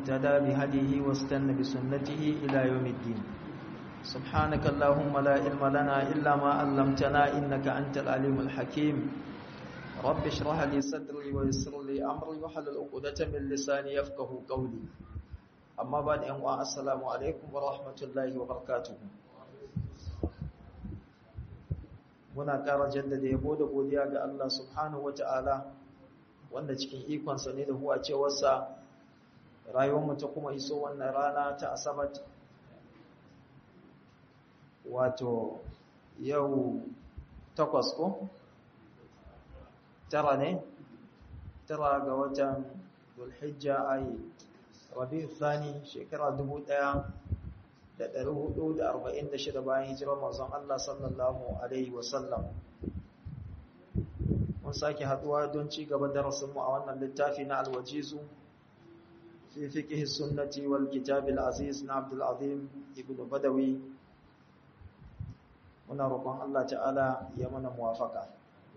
اهتدى بهديه واستنى بسنته إلى يوم الدين سبحانك اللهم لا علم لنا إلا ما علمتنا إنك أنت العليم الحكيم رب اشرح لي صدري ويسر لي أمري وحلل عقدة من لساني يفقه قولي أما بعد أنواع السلام عليكم ورحمة الله وبركاته muna ƙara jaddada yabo da godiya ga Allah subhanahu wata'ala wanda cikin ikonsa ne da huwa cewarsa rayuwarmu ta kuma iso wannan rana ta asabar wato yau takwas ko tara ne tara ga watan dulhijja ayi rabi thani shekara dubu ɗaya da ɗari hudu da arba'in da shida bayan hijirar mazan Allah sallallahu Alaihi wasallam. Mun sake haɗuwa don ci gaba darasinmu a wannan littafi na alwajizu fi fiƙihi sunnati wal kitabil aziz na Abdulazim ibn Badawi. Muna roƙon Allah ta'ala ya mana muwafaka.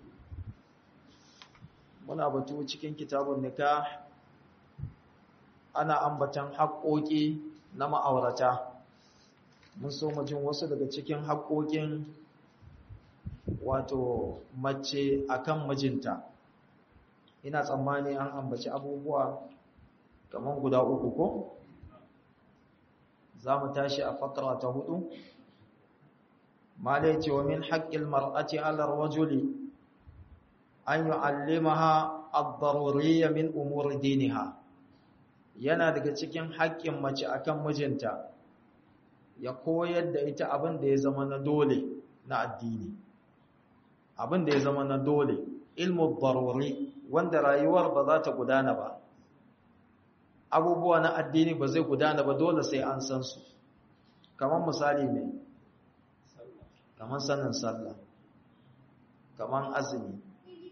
Muna batu cikin kitabun nikah ana ambatan haƙoƙi na ma'aurata. mun so mu jin wasu daga cikin haƙoƙin wato mace akan mijinta ina tsammani an ambaci abubuwa kamar guda uku ko za mu tashi a fakara ta hudu malai ce wa min haƙƙil mar'ati alar rajuli an yu'allimaha ad-daruriyya min umuri diniha yana daga cikin haƙƙin mace akan mijinta ya koyar da ita abin da ya zama na dole na addini abin da ya zama na dole ilmu daruri wanda rayuwar ba za ta gudana ba abubuwa na addini ba zai gudana ba dole sai an san su kamar misali ne kamar sanin sallah kamar azumi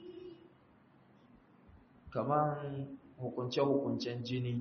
kamar hukunce-hukuncen jini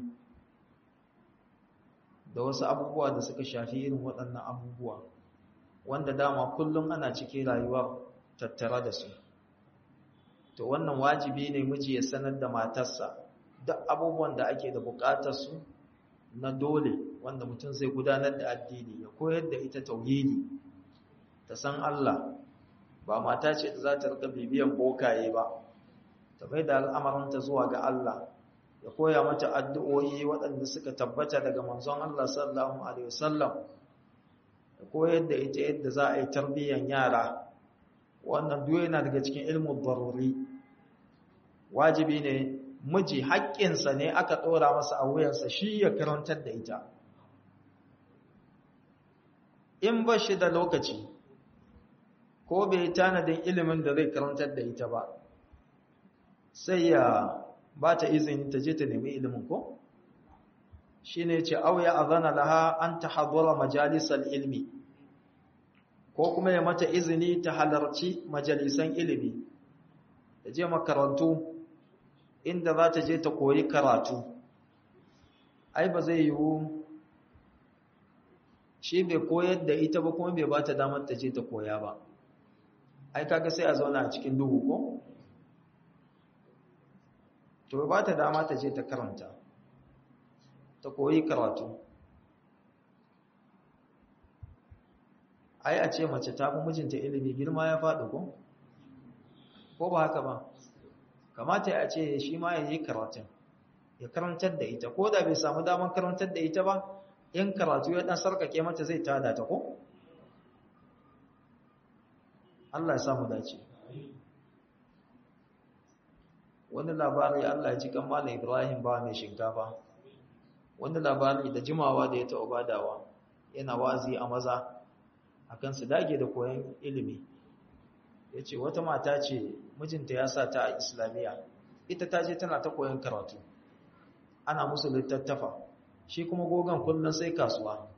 da wasu abubuwa da suka shafi irin waɗannan abubuwa wanda dama kullum ana cikin rayuwar tattara da su to wannan wajibi ne miji ya sanar da matarsa duk abubuwan da ake da buƙatar su na dole wanda mutum zai gudanar da addini ya koyar da ita tauhidi ta san Allah ba mata ce da za ta rika bibiyan bokaye ba ta bai da al'amaranta zuwa ga Allah ya koya mata addu'o'i waɗanda suka tabbata daga manzon Allah sallallahu Alaihi wasallam ya koyar da ita yadda za a yi tarbiyyar yara wannan duwe yana daga cikin ilmin baruri wajibi ne miji haƙƙinsa ne aka ɗora masa a wuyansa shi ya karantar da ita in ba shi da lokaci ko bai tanadin ilimin da zai karantar da ita ba sai ya ba ta izini ta je ta nemi ilimin ko shi ne ce auya a zana laha an ta hadura majalisar ilmi ko kuma ya mata izini ta halarci majalisan ilimi ta je makarantu inda za ta je ta koyi karatu ai ba zai yiwu shi bai koyar da ita ba kuma bai ba ta damar ta je ta koya ba ai kaga sai a zauna a cikin duhu ko? to ba ta dama ta je ta karanta ta koyi karatu ai a ce mace ta fi mijinta ilimi girma ya faɗi ko ko ba haka ba kamata ya ce shi ma ya yi karatun ya karantar da ita ko da bai samu damar karantar da ita ba in karatu ya ɗan sarkake mata zai tada ta ko Allah ya samu dace wani labari Allah ya ji kan Malam Ibrahim ba mai shinkafa wani labari da jimawa da ya taɓa badawa yana wazi a maza akan su dage da koyon ilimi ya ce wata mata ce mijinta ya sa ta a islamiyya ita ta je tana ta koyon karatu ana musu littattafa shi kuma gogon kullum sai kasuwa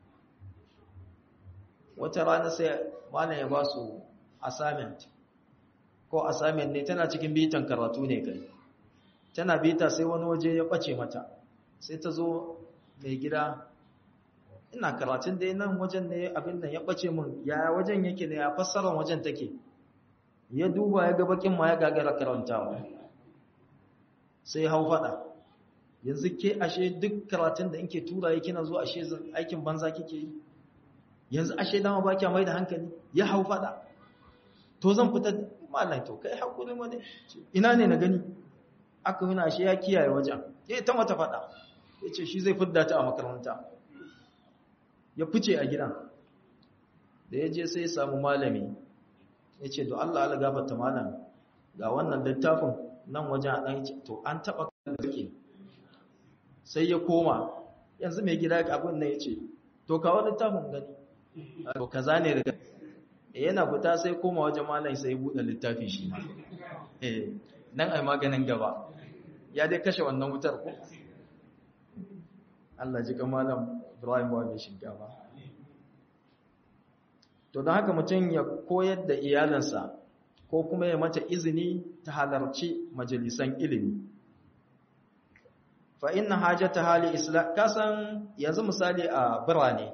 wata rana sai malam ya ba su assignment ko assignment ne tana cikin bitan karatu ne kai tana bita sai wani waje ya bace mata sai ta zo mai gida ina karatun dai nan wajen ne abin nan ya bace min ya wajen yake ne ya fassarar wajen take ya duba ya ga bakin ma ya gagara karantawa sai hau fada yanzu ke ashe duk karatun da inke tura yake kina zuwa ashe aikin banza kike yi yanzu ashe dama ba kya mai da hankali ya hau fada to zan fita mallan to kai hakuri mu ne ina ne na gani aka nuna ashe ya kiyaye wajen ya ta mata fada yace shi zai fidda ta a makaranta ya fice a gidan da ya je sai ya samu malami yace to Allah Allah gafarta malam ga wannan littafin nan wajen a dan to an taba kake sai ya koma yanzu mai gida abin nan yace to kawo littafin gani to kaza ne daga yana fita sai koma wajen malam sai buɗe littafi shi ma eh nan ai maganin gaba ya dai kashe wannan wutar ko Allah ji malam Ibrahim wa mai shinkafa to don haka mutum ya koyar da iyalansa ko kuma ya mata izini ta halarci majalisan ilimi fa inna hajata hali islam kasan yanzu misali a birane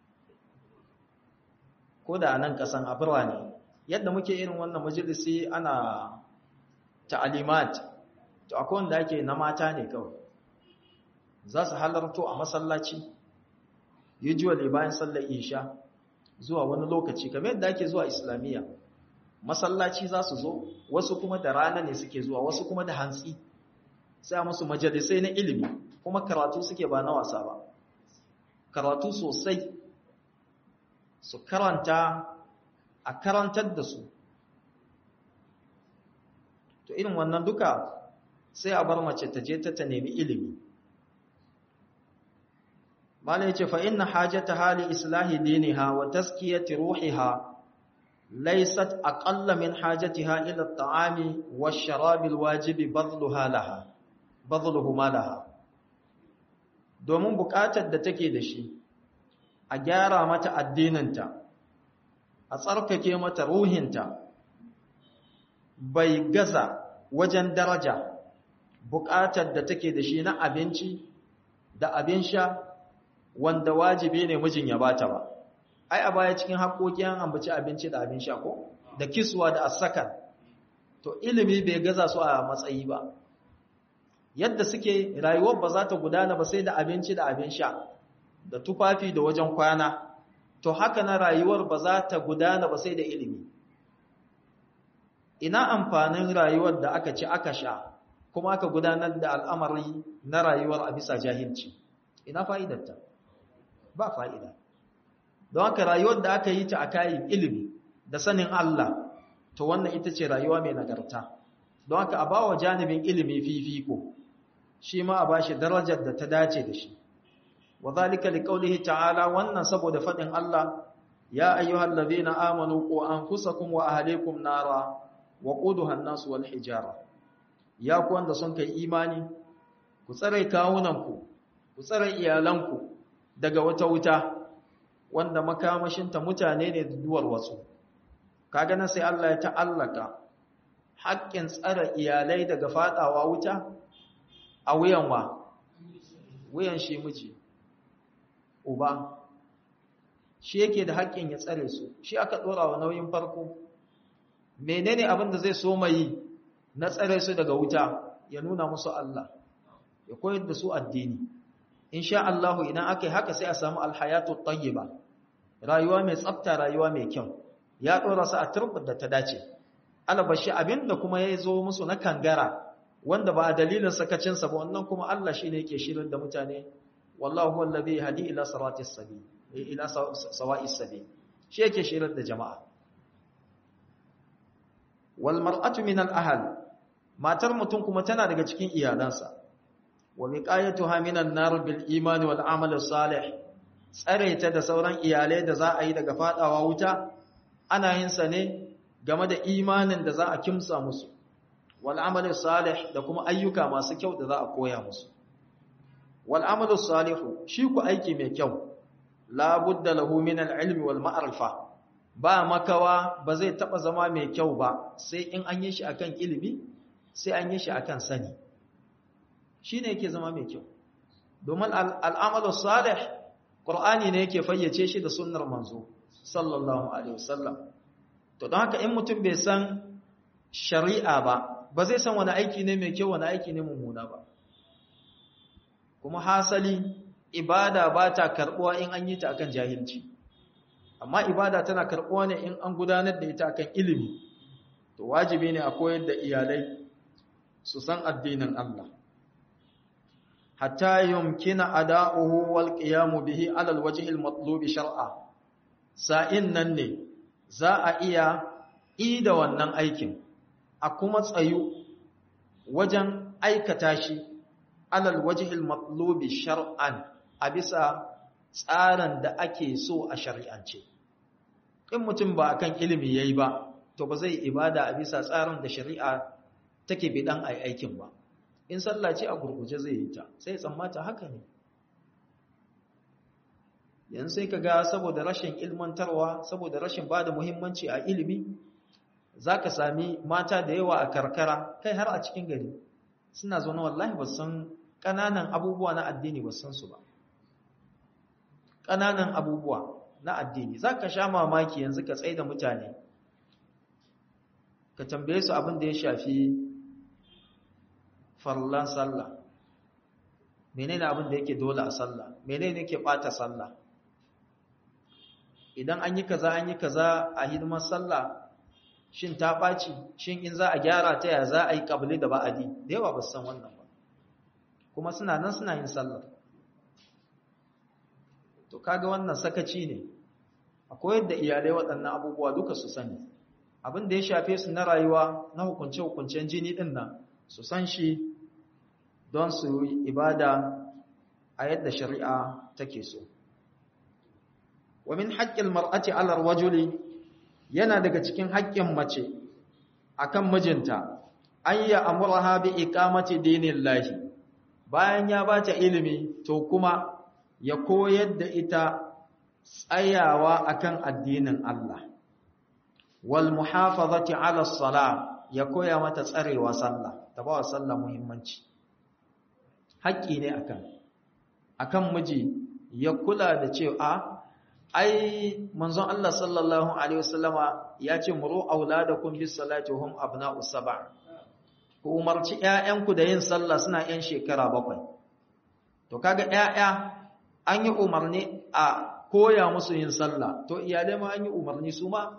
ko da nan kasan a birane yadda muke irin wannan majalisi ana ta'alimat to akwai wanda ake na mata ne kawai za su halarto a masallaci usually bayan sallar isha zuwa wani lokaci kamar yadda ake zuwa islamiyya masallaci za su zo wasu kuma da rana ne suke zuwa wasu kuma da hantsi sai a musu majalisai na ilimi kuma karatu suke ba na wasa ba karatu sosai su karanta a karantar da su to irin wannan duka sai a bar mace ta je ta ta nemi ilimi mala yace fa inna hajata hali islahi diniha wa taskiyati ruhiha laysat aqalla min hajatiha ila at-ta'ami wash-sharabi al-wajibi badluha laha badluhu malaha domin buƙatar da take da shi a gyara mata addininta a tsarkake mata ruhinta bai gaza wajen daraja buƙatar da take da shi na abinci da abin sha wanda wajibi ne mijin ya bata ba ai a baya cikin haƙoƙi an ambaci abinci da abin sha ko da kiswa da asakan to ilimi bai gaza su a matsayi ba yadda suke rayuwar ba za ta gudana ba sai da abinci da abin sha da tufafi da wajen kwana to haka na rayuwar ba za ta gudana ba sai da ilimi ina amfanin rayuwar da aka ci aka sha kuma aka gudanar da al'amari na rayuwar a bisa jahilci ina fa'idarta ba fa'ida don haka rayuwar da aka yi ta a kayan ilimi da sanin Allah to wannan ita ce rayuwa mai nagarta don haka a ba wa janibin ilimi fifiko shi ma a ba shi darajar da ta dace da shi wa zalika liqaulihi ta'ala wannan saboda fadin Allah ya ayyuhal ladhina amanu qu anfusakum wa ahlikum nara wa quduha an-nas wal hijara ya ku wanda sun kai imani ku tsare kawunanku ku tsare iyalanku daga wata wuta wanda makamashinta mutane ne da duwar wasu kaga nan sai Allah ya ta'allaka haƙƙin tsare iyalai daga fadawa wuta a wuyan wa wuyan shi miji uba shi yake da haƙƙin ya tsare su shi aka dora wa nauyin farko menene abin da zai so mai na tsare su daga wuta ya nuna musu Allah ya koyar da su addini insha Allah idan aka yi haka sai a samu alhayatu tayyiba rayuwa mai tsafta rayuwa mai kyau ya dora su a turbar da ta dace albashi abinda kuma ya zo musu na kangara wanda ba a dalilin sakacin sa ba wannan kuma Allah shine yake shirin da mutane wallahu huwa alladhi hadi ila siratis sabil ila sawa'is sabil shi yake shirin da jama'a wal mar'atu min al ahl matar mutum kuma tana daga cikin iyalansa wa wiqayatuha minan nar bil iman wal amal salih tsare ta da sauran iyalai da za a yi daga fadawa wuta ana yin sa ne game da imanin da za a kimsa musu wal amal salih da kuma ayyuka masu kyau da za a koya musu wal amal salihu shi ku aiki mai kyau la budda lahu min al ilmi wal ma'rifa ba makawa ba zai taba zama mai kyau ba sai in an yi shi akan ilimi sai an yi shi akan sani shi ne yake zama mai kyau domin al'amalu salih ƙur'ani ne yake fayyace shi da sunnar manzo sallallahu alaihi wasallam to don haka in mutum bai san shari'a ba ba zai san wani aiki ne mai kyau wani aiki ne mummuna ba kuma hasali ibada ba ta karbuwa in an yi ta akan jahilci amma ibada tana karbuwa ne in an gudanar da ita akan ilimi to wajibi ne a koyar da iyalai su san addinin Allah hatta yumkina ada'uhu wal qiyamu bihi ala alwajhi almatlub shar'a sa'in nan ne za a iya ida wannan aikin a kuma tsayu wajen aikata shi ala alwajhi almatlub shar'an a bisa tsarin da ake so a shari'ance in mutum ba akan ilimi yayi ba to ba zai ibada a bisa tsarin da shari'a take bidan ai aikin ba in sallah ce a gurguje zai yi ta sai tsammata haka ne yanzu sai ka ga saboda rashin ilmantarwa saboda rashin ba da muhimmanci a ilimi za ka sami mata da yawa a karkara kai har a cikin gari suna zaune wallahi ba san ƙananan abubuwa na addini ba san su ba ƙananan abubuwa na addini za ka sha mamaki yanzu ka tsaye da mutane ka tambaye su abin da ya shafi farlan sallah menene abin da yake dole a sallah menene yake bata sallah idan an yi kaza an yi kaza a hidimar sallah shin ta ɓaci shin in za a gyara ta ya za a yi ƙabli da ba'adi da yawa ba san wannan ba kuma suna nan suna yin sallar to kaga wannan sakaci ne a koyar da iyalai waɗannan abubuwa duka su sani abin da ya shafe su na rayuwa na hukunce-hukuncen jini ɗin nan su san shi don su yi ibada a yadda shari'a take so wa min haƙƙin mar'ati alar wajuli yana daga cikin haƙƙin mace akan mijinta an yi amurha bi iqamati dinillahi bayan ya bata ilimi to kuma ya koyar da ita tsayawa akan addinin Allah wal muhafazati ala salah ya koya mata tsarewa sallah ta ba wa sallah muhimmanci haƙƙi ne akan akan miji ya kula da cewa ai manzon Allah sallallahu alaihi wasallama ya ce muru auladakum bis salati hum abna'u sab'a ku umarci ƴaƴanku da yin sallah suna ƴan shekara bakwai to kaga ƴaƴa an yi umarni a koya musu yin sallah to iyalai ma an yi umarni su ma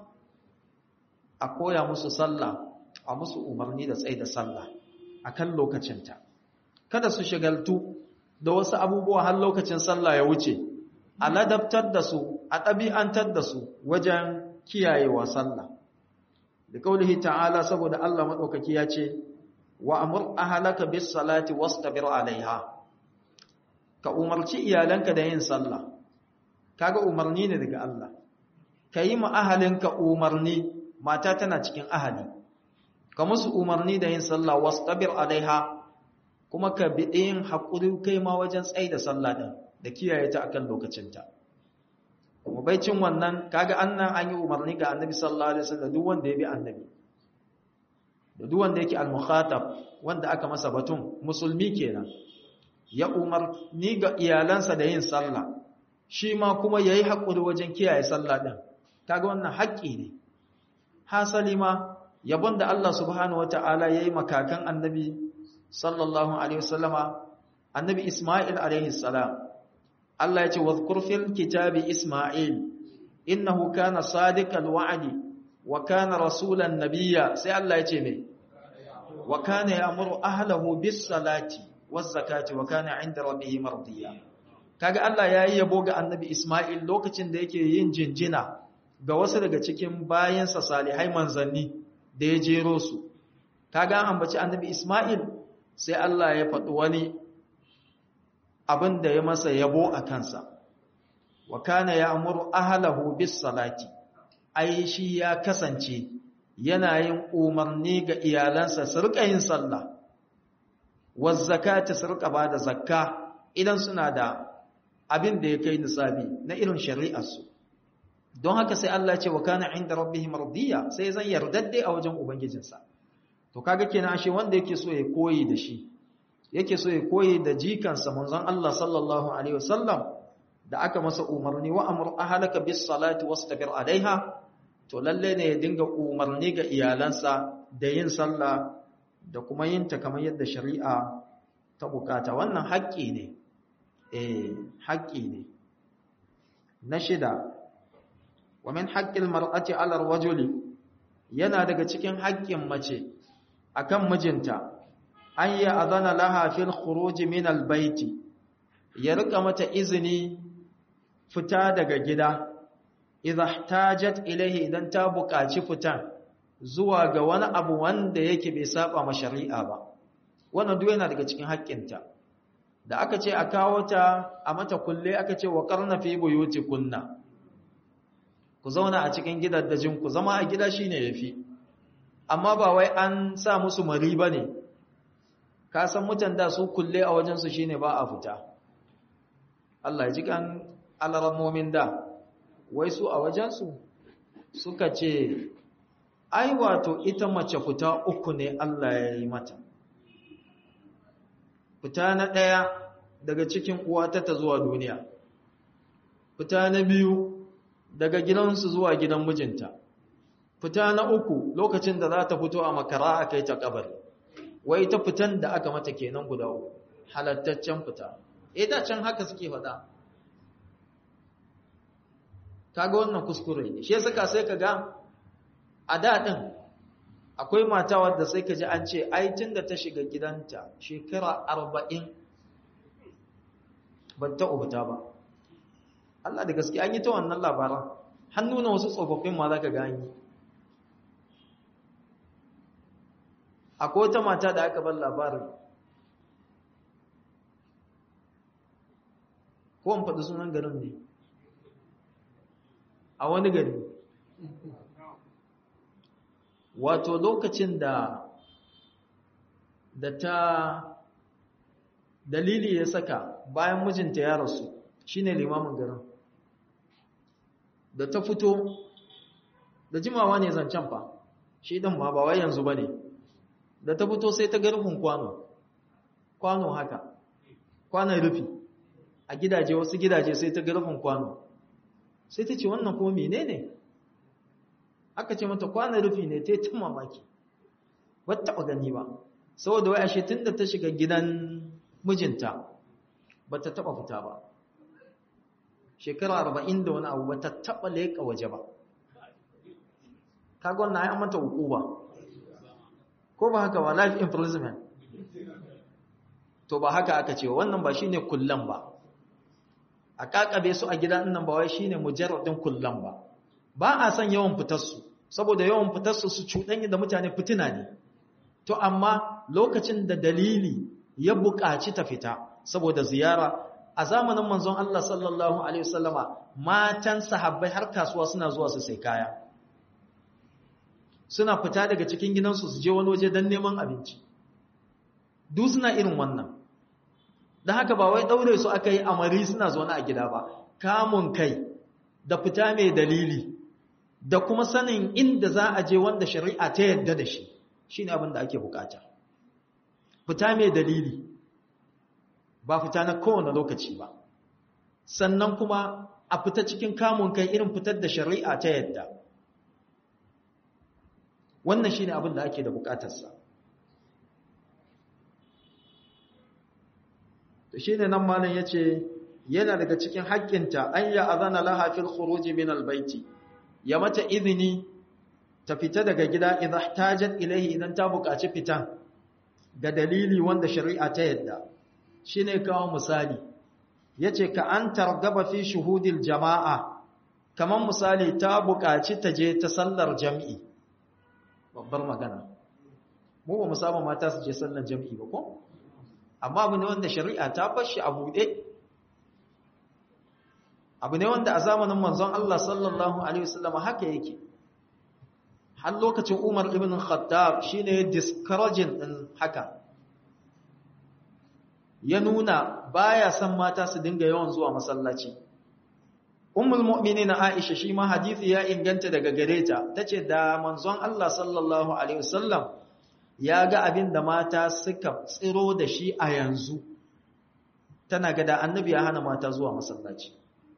a koya musu sallah a musu umarni da tsaye da sallah akan lokacinta kada su shigaltu da wasu abubuwa har lokacin sallah ya wuce a ladabtar da su a ɗabi'antar da su wajen kiyayewa sallah da kaulihi ta'ala saboda Allah maɗaukaki ya ce wa amur ahalaka bis salati wastabir alaiha ka umarci iyalanka da yin sallah kaga umarni ne daga Allah ka yi ma ahalinka umarni mata tana cikin ahali ka musu umarni da yin sallah wastabir alaiha kuma ka bi yin haƙuri kai ma wajen tsaye da sallah ɗin da kiyaye ta akan lokacinta kuma baicin wannan kaga annan an yi umarni ga annabi sallallahu alaihi wasallam duk wanda ya bi annabi da duk wanda yake al-mukhatab wanda aka masa batun musulmi kenan ya umarni ga iyalansa da yin sallah shi ma kuma yayi haƙuri wajen kiyaye sallah ɗin kaga wannan haƙƙi ne hasali ma yabon da Allah subhanahu wataala yayi makakan annabi sallallahu alaihi wasallama annabi Isma'il alaihi salam Allah yace wadhkur fil kitabi Isma'il innahu kana sadiqal wa'di wa kana rasulan nabiyya sai Allah yace me wa kana ya'muru ahlihi bis salati waz zakati wa kana 'inda rabbih mardiya kaga Allah yayi yabo ga annabi Isma'il lokacin da yake yin jinjina ga wasu daga cikin bayansa salihai manzanni da ya jero su kaga an ambaci annabi Isma'il sai Allah ya faɗi wani abin da ya masa yabo a kansa wa kana ya'muru ahlahu bis salati ai shi ya kasance yana yin umarni ga iyalansa su rika yin sallah waz zakati su rika bada zakka idan suna da abin da ya kai nisabi na irin shari'ar su don haka sai Allah ya ce wa kana inda rabbih mardiya sai zan yardadde a wajen ubangijinsa to kaga kenan ashe wanda yake so ya koyi da shi yake so ya koyi da jikansa manzon Allah sallallahu alaihi wasallam da aka masa umarni wa amur ahlaka bis salati wastabir alaiha to lalle ne ya dinga umarni ga iyalansa da yin sallah da kuma yin ta kamar yadda shari'a ta bukata wannan haƙƙi ne eh haƙƙi ne na shida wa min haqqil mar'ati 'ala ar-rajuli yana daga cikin haƙƙin mace akan mijinta an ya azana laha fil khuruj min al-baiti ya rika mata izini fita daga gida idza ihtajat ilayhi idan ta buƙaci fitan zuwa ga wani abu wanda yake bai saba ma shari'a ba wannan duk yana daga cikin haƙƙinta da aka ce a kawo ta a mata kulle aka ce wa karna fi buyutikunna ku zauna a cikin gidaddajin ku zama a gida shine yafi amma ba wai an sa musu mari bane ka san mutan da su kulle a wajen su shine ba a fita Allah ya ji kan alaramomin da wai su a wajen su suka ce ai wato ita mace fita uku ne Allah ya yi mata fita na ɗaya daga cikin uwata ta zuwa duniya fita na biyu daga gidansu zuwa gidan mijinta fita na uku lokacin da za ta fito a makara a kai ta kabari wai ta fitan da aka mata kenan guda uku halattaccen fita eh da can haka suke faɗa kaga wannan kuskure ne shi yasa sai ka ga a da din akwai mata wadda sai ka ji an ce ai tunda ta shiga gidanta shekara arba'in ban ta ubuta ba Allah da gaske an yi ta wannan labaran hannu na wasu tsofaffin ma za ka gani akwai wata mata da aka bar labarin ko in faɗi sunan garin ne a wani gari wato lokacin da da ta dalili ya saka bayan mijinta ya rasu shine limamin garin da ta fito da jimawa ne zancen fa shi din ma ba wai yanzu bane da ta fito sai ta ga rufin kwano kwano haka kwanon rufi a gidaje wasu gidaje sai ta ga rufin kwano sai ta ce wannan kuma menene aka ce mata kwanon rufi ne ta yi tun mamaki ba taɓa gani ba saboda wai ashe tun da ta shiga gidan mijinta ba ta taɓa fita ba shekara arba'in da wani abu ba ta taɓa leƙa waje ba kaga wannan ya mata huku ba ko ba haka ba life imprisonment to ba haka aka ce wannan ba shine kullan ba a kakabe su a gida nan ba wai shine mujarradin kullan ba ba a san yawan fitarsu saboda yawan fitarsu su cuɗanya da mutane fitina ne to amma lokacin da dalili ya buƙaci ta fita saboda ziyara a zamanin manzon Allah sallallahu alaihi wasallama matan sahabbai har kasuwa suna zuwa su sai kaya suna fita daga cikin gidansu su je wani waje don neman abinci duk suna irin wannan da haka ba wai daure su aka yi amari suna zaune a gida ba kamun kai da fita mai dalili da kuma sanin inda za a je wanda shari'a ta yadda da shi shi ne abin da ake bukata fita mai dalili ba fita na kowane lokaci ba sannan kuma a fita cikin kamun kai irin fitar da shari'a ta yadda wannan shi ne abin da ake da bukatarsa da shi ne nan malin ya ce yana daga cikin haƙƙinta an yi azana lahafin khuruji min albaiti ya mata izini ta fita daga gida idan tajat ilahi idan ta buƙaci fitan ga dalili wanda shari'a ta yadda shine kawo misali yace ka an targaba fi shuhudil jama'a kaman misali ta buƙaci ta je ta sallar jami'i babbar magana mu ba mu saba mata su je sallar jami'i ba ko amma abu ne wanda shari'a ta bar shi a buɗe abu ne wanda a zamanin manzon Allah sallallahu alaihi wasallam haka yake har lokacin Umar ibn Khattab shine discouraging din haka ya nuna baya son mata su dinga yawan zuwa masallaci Ummul mu'minin Aisha shi ma hadisi ya inganta daga gare ta tace da manzon Allah sallallahu alaihi wasallam ya ga abin da mata suka tsiro da shi a yanzu tana ga da annabi ya hana mata zuwa masallaci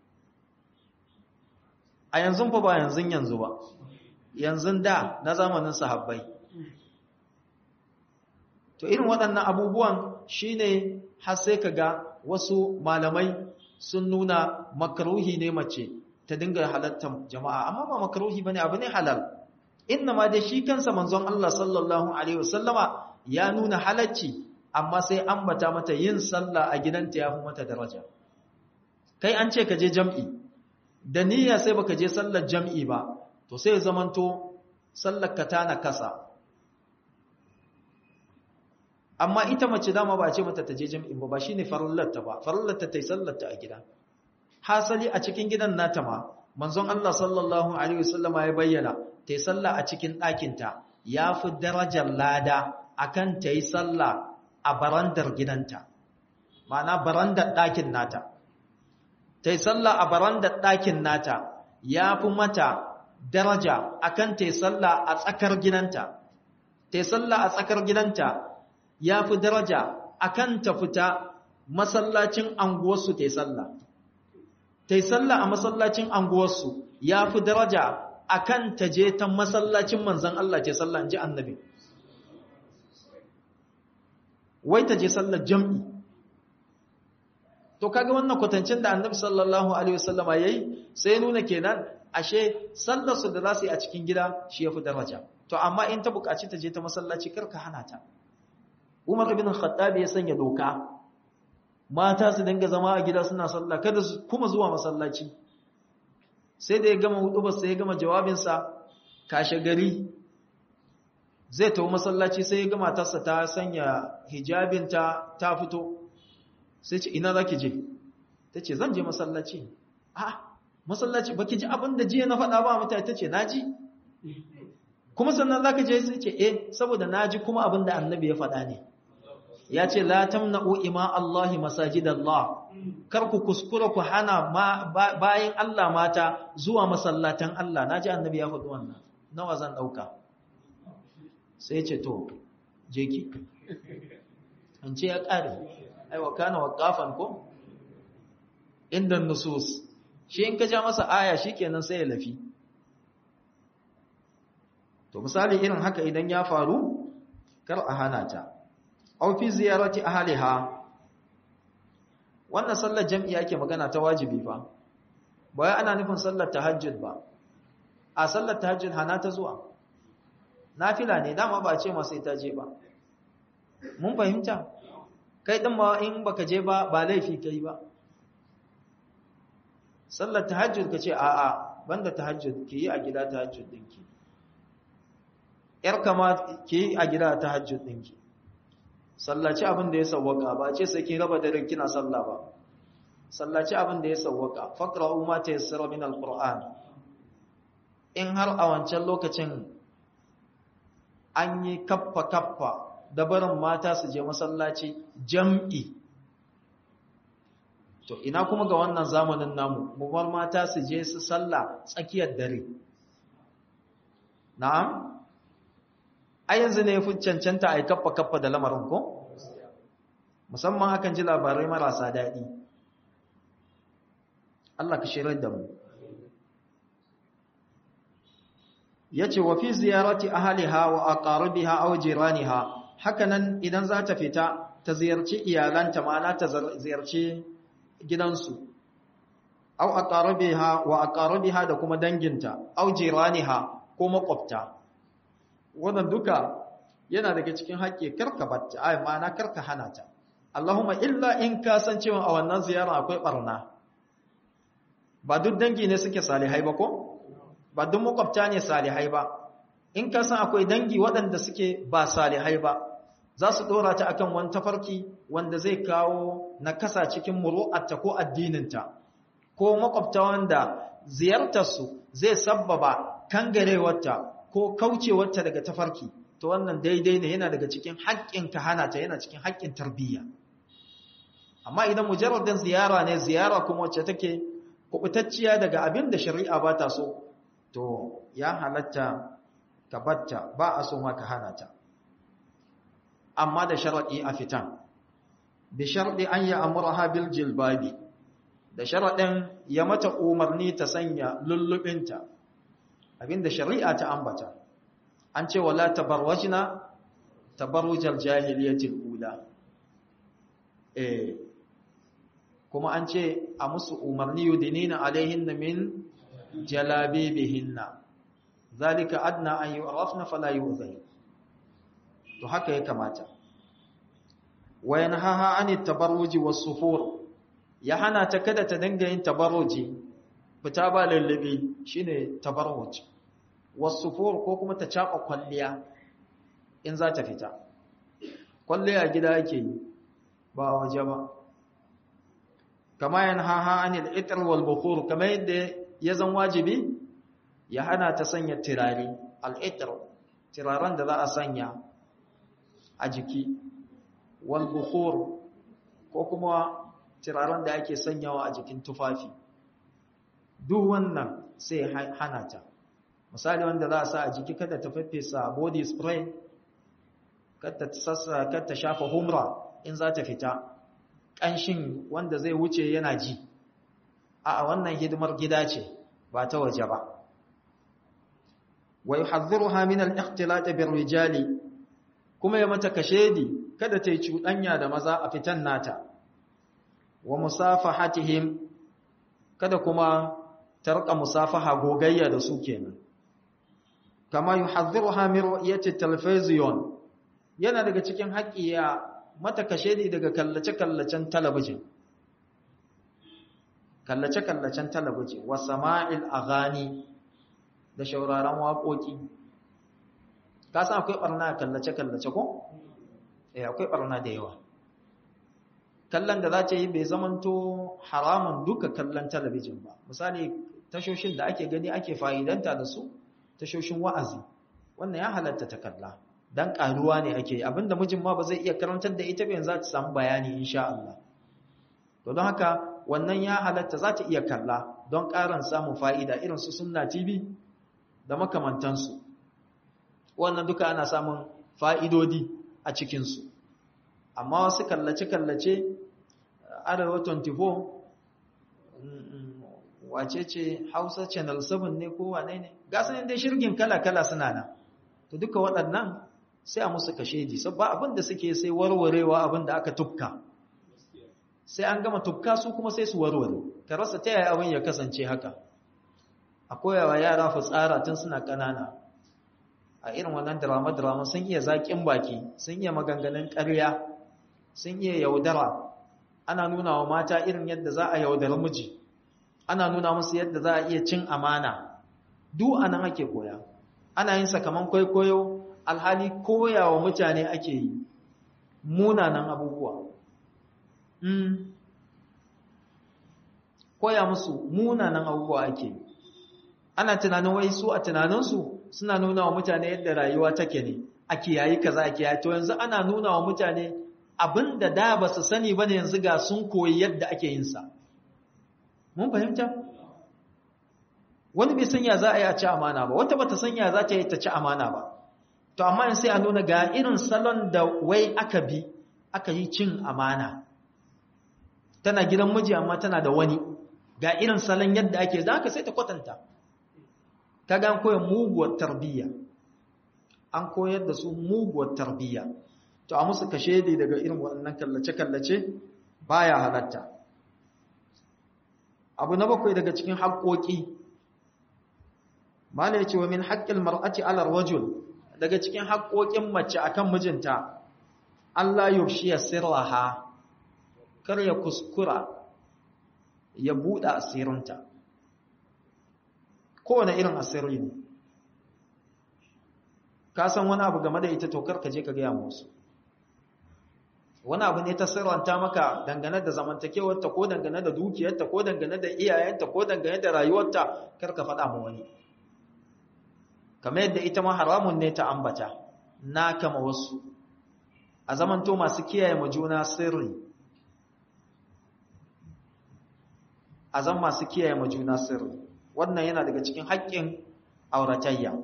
a yanzu fa ba yanzu yanzu ba yanzu da na zamanin sahabbai to irin waɗannan abubuwan shine har sai ka ga wasu malamai sun nuna makruhi ne mace ta dinga halartar jama'a amma ba makruhi bane abu ne halal inna ma da shi kansa manzon Allah sallallahu alaihi wasallama ya nuna halacci amma sai ambata mata yin sallah a gidanta ya fi mata daraja kai an ce ka je jam'i da niyya sai baka je sallar jam'i ba to sai zamanto sallar ka ta na kasa amma ita mace dama ba ce mata ta je jam'in ba ba shine farallarta ba farallarta ta yi sallarta a gida hasali a cikin gidan nata ma manzon Allah sallallahu alaihi wasallama ya bayyana ta yi sallah a cikin ɗakinta ya fi darajar lada akan ta yi sallah a barandar gidanta ma'ana barandar ɗakin nata ta yi sallah a barandar ɗakin nata ya fi mata daraja akan ta yi sallah a tsakar gidanta ta yi sallah a tsakar gidanta ya fi daraja akan ta fita masallacin anguwarsu ta yi sallah ta yi sallah a masallacin anguwarsu ya fi daraja akan ta je ta masallacin manzan Allah ce sallah in ji annabi wai ta je sallar jam'i to kaga wannan kwatancin da annabi sallallahu alaihi wasallama yayi sai nuna kenan ashe sallar su da za su yi a cikin gida shi yafi daraja to amma in ta buƙaci ta je ta masallaci karka hana ta Umar ibn Khattab ya sanya doka mata su dinga zama a gida suna sallah kada su kuma zuwa masallaci sai da ya gama hudubar sai ya gama jawabinsa kashe gari zai tawo masallaci sai ya gama matarsa ta sanya hijabinta ta fito sai ce ina zaki je ta ce zan je masallaci a masallaci baki ji abin da jiya na faɗa ba mutane ta ce naji kuma sannan zaka je sai ce eh saboda naji kuma abin da annabi ya faɗa ne ya ce la tamna'u ima Allahi masajidallah kar ku kuskura ku hana bayin Allah mata zuwa masallatan Allah naji annabi ya faɗi wannan nawa zan dauka sai ce to je ki an ce ya kare ai wa kana waqafan ko inda nusus shi in ka ja masa aya shikenan sai ya lafi to misali irin haka idan ya faru kar a hana ta aw fi ziyarati ahliha wannan sallar jami'i ake magana ta wajibi fa ba wai ana nufin sallar tahajjud ba a sallar tahajjud hana ta zuwa nafila ne dama ba a ce ma sai ta je ba mun fahimta kai din ma in baka je ba ba laifi kai ba sallar tahajjud kace a a banda tahajjud ki yi a gida tahajjud dinki yar kama ki yi a gida tahajjud dinki sallaci abin da ya sawwaka ba ce sai kin raba dare kina sallah ba sallaci abin da ya sawwaka faqra'u ma tayassara min alquran in har a wancan lokacin an yi kaffa kaffa da barin mata su je masallaci jam'i to ina kuma ga wannan zamanin namu mu bar mata su je su sallah tsakiyar dare na'am a yanzu ne fi cancanta a yi kaffa-kaffa da lamarin ko? musamman akan ji labarai marasa daɗi Allah ka shirar da mu ya ce wa fi ziyarati ahaliha wa aqaribiha aw jiraniha hakanan idan za ta fita ta ziyarci iyalanta ma'ana ta ziyarci gidansu aw aqaribiha wa aqaribiha da kuma danginta aw jiraniha ko makwabta wannan duka yana daga cikin haƙƙi karka batta ai ma'ana karka hana ta Allahumma illa in ka san cewa a wannan ziyara akwai barna ba duk dangi ne suke salihai ba ko ba duk makwabta ne salihai ba in ka san akwai dangi waɗanda suke ba salihai ba za su ɗora ta akan wani tafarki wanda zai kawo nakasa cikin muru'arta ko addininta ko makwabta wanda ziyartarsu zai sabbaba kangarewarta ko kaucewarta daga tafarki to wannan daidai ne yana daga cikin haƙƙin ka hana ta yana cikin haƙƙin tarbiyya amma idan mujarradin ziyara ne ziyara kuma wacce take kubutacciya daga abin da shari'a ba ta so to ya halatta ka batta ba a so ma ka hana ta amma da sharadi a fitan bi sharadi an ya amurha bil jilbabi da sharadin ya mata umarni ta sanya lullubinta abinda shari'a ta ambata an ce wala tabarwajna tabarrujal jahiliyatil ula eh kuma an ce a musu umarni yudinina alaihinna min jalabibihinna zalika adna an yu'rafna fala yu'zai to haka ya kamata wa yanhaha anit tabarruji was-sufur ya hana ta kada ta dinga yin tabarruji fita ba lallabi shine tabarruj was-sufur ko kuma ta caba kwalliya in za ta fita kwalliya gida yake yi ba waje ba kama yanhaha anil itr wal bukhur kama yadda ya zan wajibi ya hana ta sanya tirare al-itr tiraren da za a sanya a jiki wal bukhur ko kuma tiraren da ake sanyawa a jikin tufafi duk wannan sai hana ta misali wanda za a sa a jiki kada ta faffesa body spray kada ta sassa kada ta shafa humra in za ta fita ƙanshin wanda zai wuce yana ji a wannan hidimar gida ce ba ta waje ba wa yuhadhdhiruha min al-ikhtilat bir-rijali kuma ya mata kashedi kada ta yi cuɗanya da maza a fitan nata wa musafahatihim kada kuma ta rika musafaha gogayya da su kenan kama yuhadhdhiruha min ru'yati television yana daga cikin haƙƙi ya mata kashedi daga kallace-kallacen talabijin kallace-kallacen talabijin wa sama'il aghani da shauraron waƙoƙi ka san akwai barna kallace-kallace ko? eh akwai barna da yawa kallon da za ta yi bai zamanto haramun duka kallon talabijin ba misali tashoshin da ake gani ake fa'idanta da su tashoshin wa'azi wannan ya halatta ta kalla dan karuwa ne ake abinda mijin ma ba zai iya karantar da ita ba yanzu za ta samu bayani insha Allah to don haka wannan ya halatta za ta iya kalla don ƙarin samun fa'ida irin su sunna TV da makamantansu wannan duka ana samun fa'idodi a cikinsu amma wasu kallace-kallace arewa 24 wace ce hausa channel 7 ne ko wane ne gasanin dai shirgin kala-kala suna nan to duka waɗannan sai a musu kashedi ba abin da suke sai warwarewa abin da aka tufka sai an gama tufka su kuma sai su warware ka rasa ta yaya abin ya kasance haka a koyawa yara fitsara tun suna ƙanana a irin wannan drama-drama sun iya zaƙin baki sun iya maganganun ƙarya sun iya yaudara ana nuna wa mata irin yadda za a yaudara miji ana nuna musu yadda za a iya cin amana duk anan ake koya ana yin sakaman kwaikwayo alhali koya wa mutane ake yi munanan abubuwa koya musu munanan abubuwa ake yi ana tunanin wai su a tunaninsu suna nuna wa mutane yadda rayuwa take ne a kiyayi kaza a kiyayi to yanzu ana nuna wa mutane abinda da ba su sani ba ne yanzu ga sun koyi yadda ake yin sa mun fahimta wani bai sanya za a yi a ci amana ba wata bata sanya za ta yi ta ci amana ba to amma sai a nuna ga irin salon da wai aka bi aka yi cin amana tana gidan miji amma tana da wani ga irin salon yadda ake za ka sai ta kwatanta kaga an koyar muguwar tarbiyya an koyar da su muguwar tarbiyya to a musu kashe dai daga irin waɗannan kallace-kallace baya halatta abu na bakwai daga cikin haƙoƙi mala ya ce wa min haƙƙin mar'ati alar rajul daga cikin haƙoƙin mace akan mijinta Allah yufshiya sirraha kar ya kuskura ya buɗe asirinta kowane irin asiri ne ka san wani abu game da ita to kar ka je ka gaya musu wani abu ne ta sirranta maka dangane da zamantakewarta ko dangane da dukiyarta ko dangane da iyayenta ko dangane da rayuwarta kar ka faɗa ma wani kamar yadda ita ma haramun ne ta ambata na kama wasu a zamanto masu kiyaye ma juna sirri a zan masu kiyaye ma juna sirri wannan yana daga cikin haƙƙin auratayya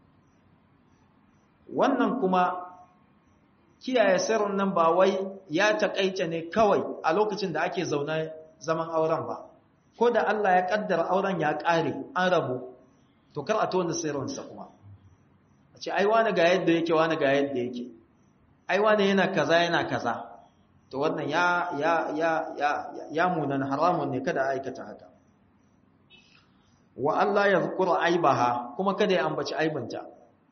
wannan kuma kiyaye sirrin nan ba wai ya taƙaita ne kawai a lokacin da ake zaune zaman auren ba ko da Allah ya kaddara auren ya ƙare an rabu to kar a tona sirrinsa kuma a ce ai wani ga yadda yake wani ga yadda yake ai wani yana kaza yana kaza to wannan ya ya ya ya ya munan haramun ne kada aikata haka wa Allah ya zukura aibaha kuma kada ya ambaci aibinta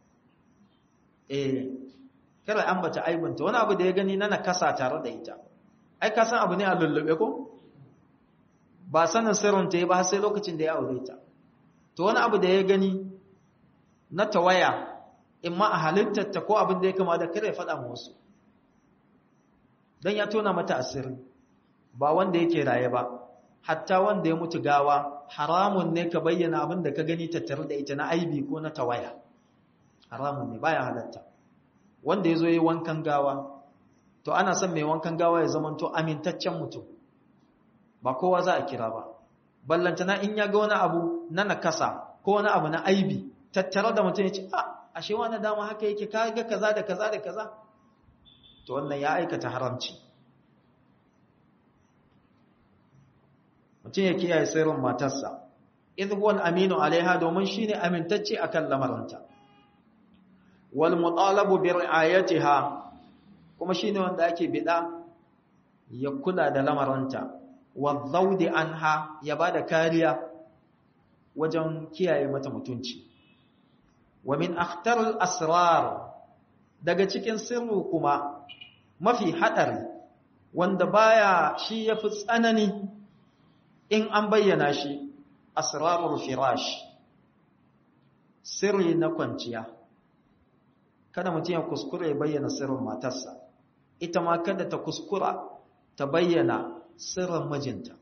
eh kada ambata aibinta wani abu da ya gani na nakasa tare da ita ai ka san abu ne a lullube ko ba sanin sirrin ta ba sai lokacin da ya aure ta to wani abu da ya gani na tawaya in ma a halittar ta ko abin da ya kama da kada ya faɗa wasu dan ya tona mata asiri ba wanda yake raye ba hatta wanda ya mutu gawa haramun ne ka bayyana abin da ka gani tattare da ita na aibi ko na tawaya haramun ne baya halatta wanda ya zo yi wankan gawa to ana son mai wankan gawa ya zama to amintaccen mutum ba kowa za a kira ba ballantana in ya ga wani abu na nakasa ko wani abu na aibi tattare da mutum ya ce a ashe wani dama haka yake ka ga kaza da kaza da kaza to wannan ya aikata haramci mutum ya kiyaye sirrin matarsa idhuwal aminu alaiha domin shine amintacce akan lamarinta wal mutalabu bi ri'ayatiha kuma shine wanda ake bida ya kula da lamarinta wadhaudi anha ya bada kariya wajen kiyaye mata mutunci wa min akhtaril asrar daga cikin sirru kuma mafi hadari wanda baya shi yafi tsanani in an bayyana shi asrarul firash sirri na kwanciya kada mutum ya kuskura ya bayyana sirrin matarsa ita ma kada ta kuskura ta bayyana sirrin mijinta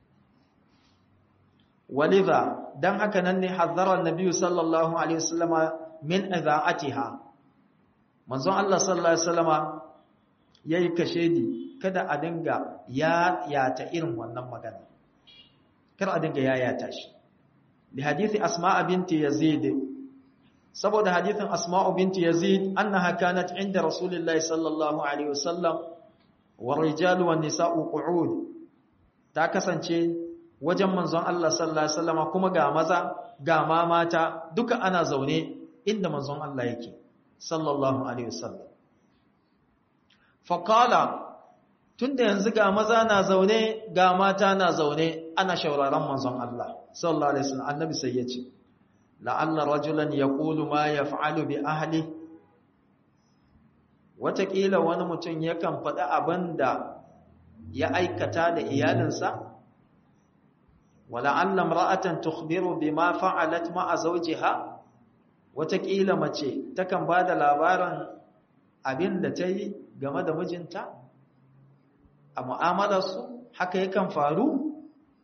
walidha dan haka nan ne hazzara annabi sallallahu alaihi wasallama min idha'atiha manzon Allah sallallahu alaihi wasallama yayi kashedi kada a dinga ya yata irin wannan magana kar a dinga yayata shi li hadisi asma'a binti yazid saboda hadithin asma'u binti yazid annaha kanat inda rasulillahi sallallahu alaihi wasallam wa rijalu wan nisa'u qu'ud ta kasance wajen manzon Allah sallallahu alaihi wasallam kuma ga maza ga ma mata duka ana zaune inda manzon Allah yake sallallahu alaihi wasallam faqala tunda yanzu ga maza na zaune ga mata na zaune ana shauraron manzon Allah sallallahu alaihi wasallam annabi sai yace la'alla rajulan yaqulu ma yaf'alu bi ahli watakila wani mutum yakan faɗi abinda ya aikata da iyalinsa wala'alla imra'atan tukhbiru bima fa'alat ma'a zawjiha watakila mace takan bada labarin abinda ta yi game da mijinta a mu'amalarsu haka yakan faru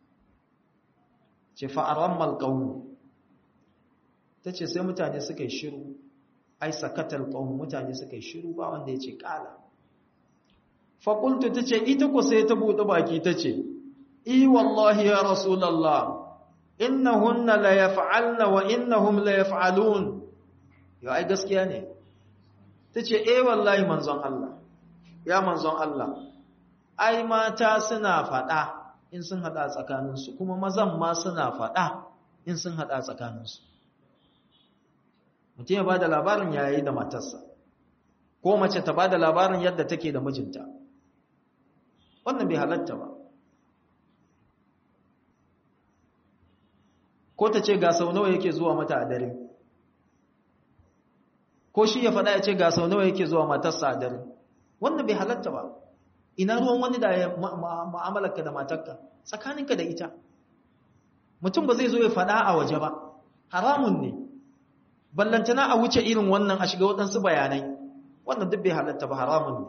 ce fa'aran malƙaunu ta ce sai mutane suka yi shiru ai sakatar ƙaunu mutane suka yi shiru ba wanda ya ce ƙala faƙultu ta ce ita ku sai ta buɗe baki ta ce i wallahi ya rasulallah innahunna la yaf'alna wa innahum la yaf'alun yau ai gaskiya ne ta ce eh wallahi manzon Allah ya manzon Allah ai mata suna faɗa in sun haɗa tsakaninsu kuma mazan ma suna faɗa in sun haɗa tsakaninsu mutum ya ba da labarin yayi da matarsa ko mace ta ba da labarin yadda take da mijinta wannan bai halatta ba ko ta ce ga sau nawa yake zuwa mata a dare ko shi ya faɗa ya ce ga sau nawa yake zuwa matarsa a dare wannan bai halatta ba ina ruwan wani da ya ma'amalarka da matarka tsakaninka da ita mutum ba zai zo ya faɗa a waje ba haramun ne ballantana a wuce irin wannan a shiga waɗansu bayanai wannan duk bai halatta ba haramun ne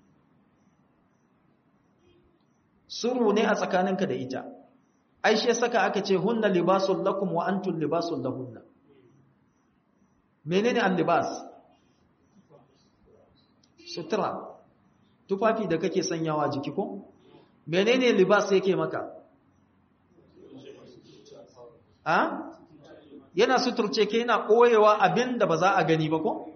suru ne a tsakaninka da ita aishe saka aka ce hunna libasul lakum wa antum libasul lahunna menene al-libas sutura tufafi da kake sanyawa jiki ko menene libas yake maka a yana suturce ke yana koyewa abinda ba za a gani ba ko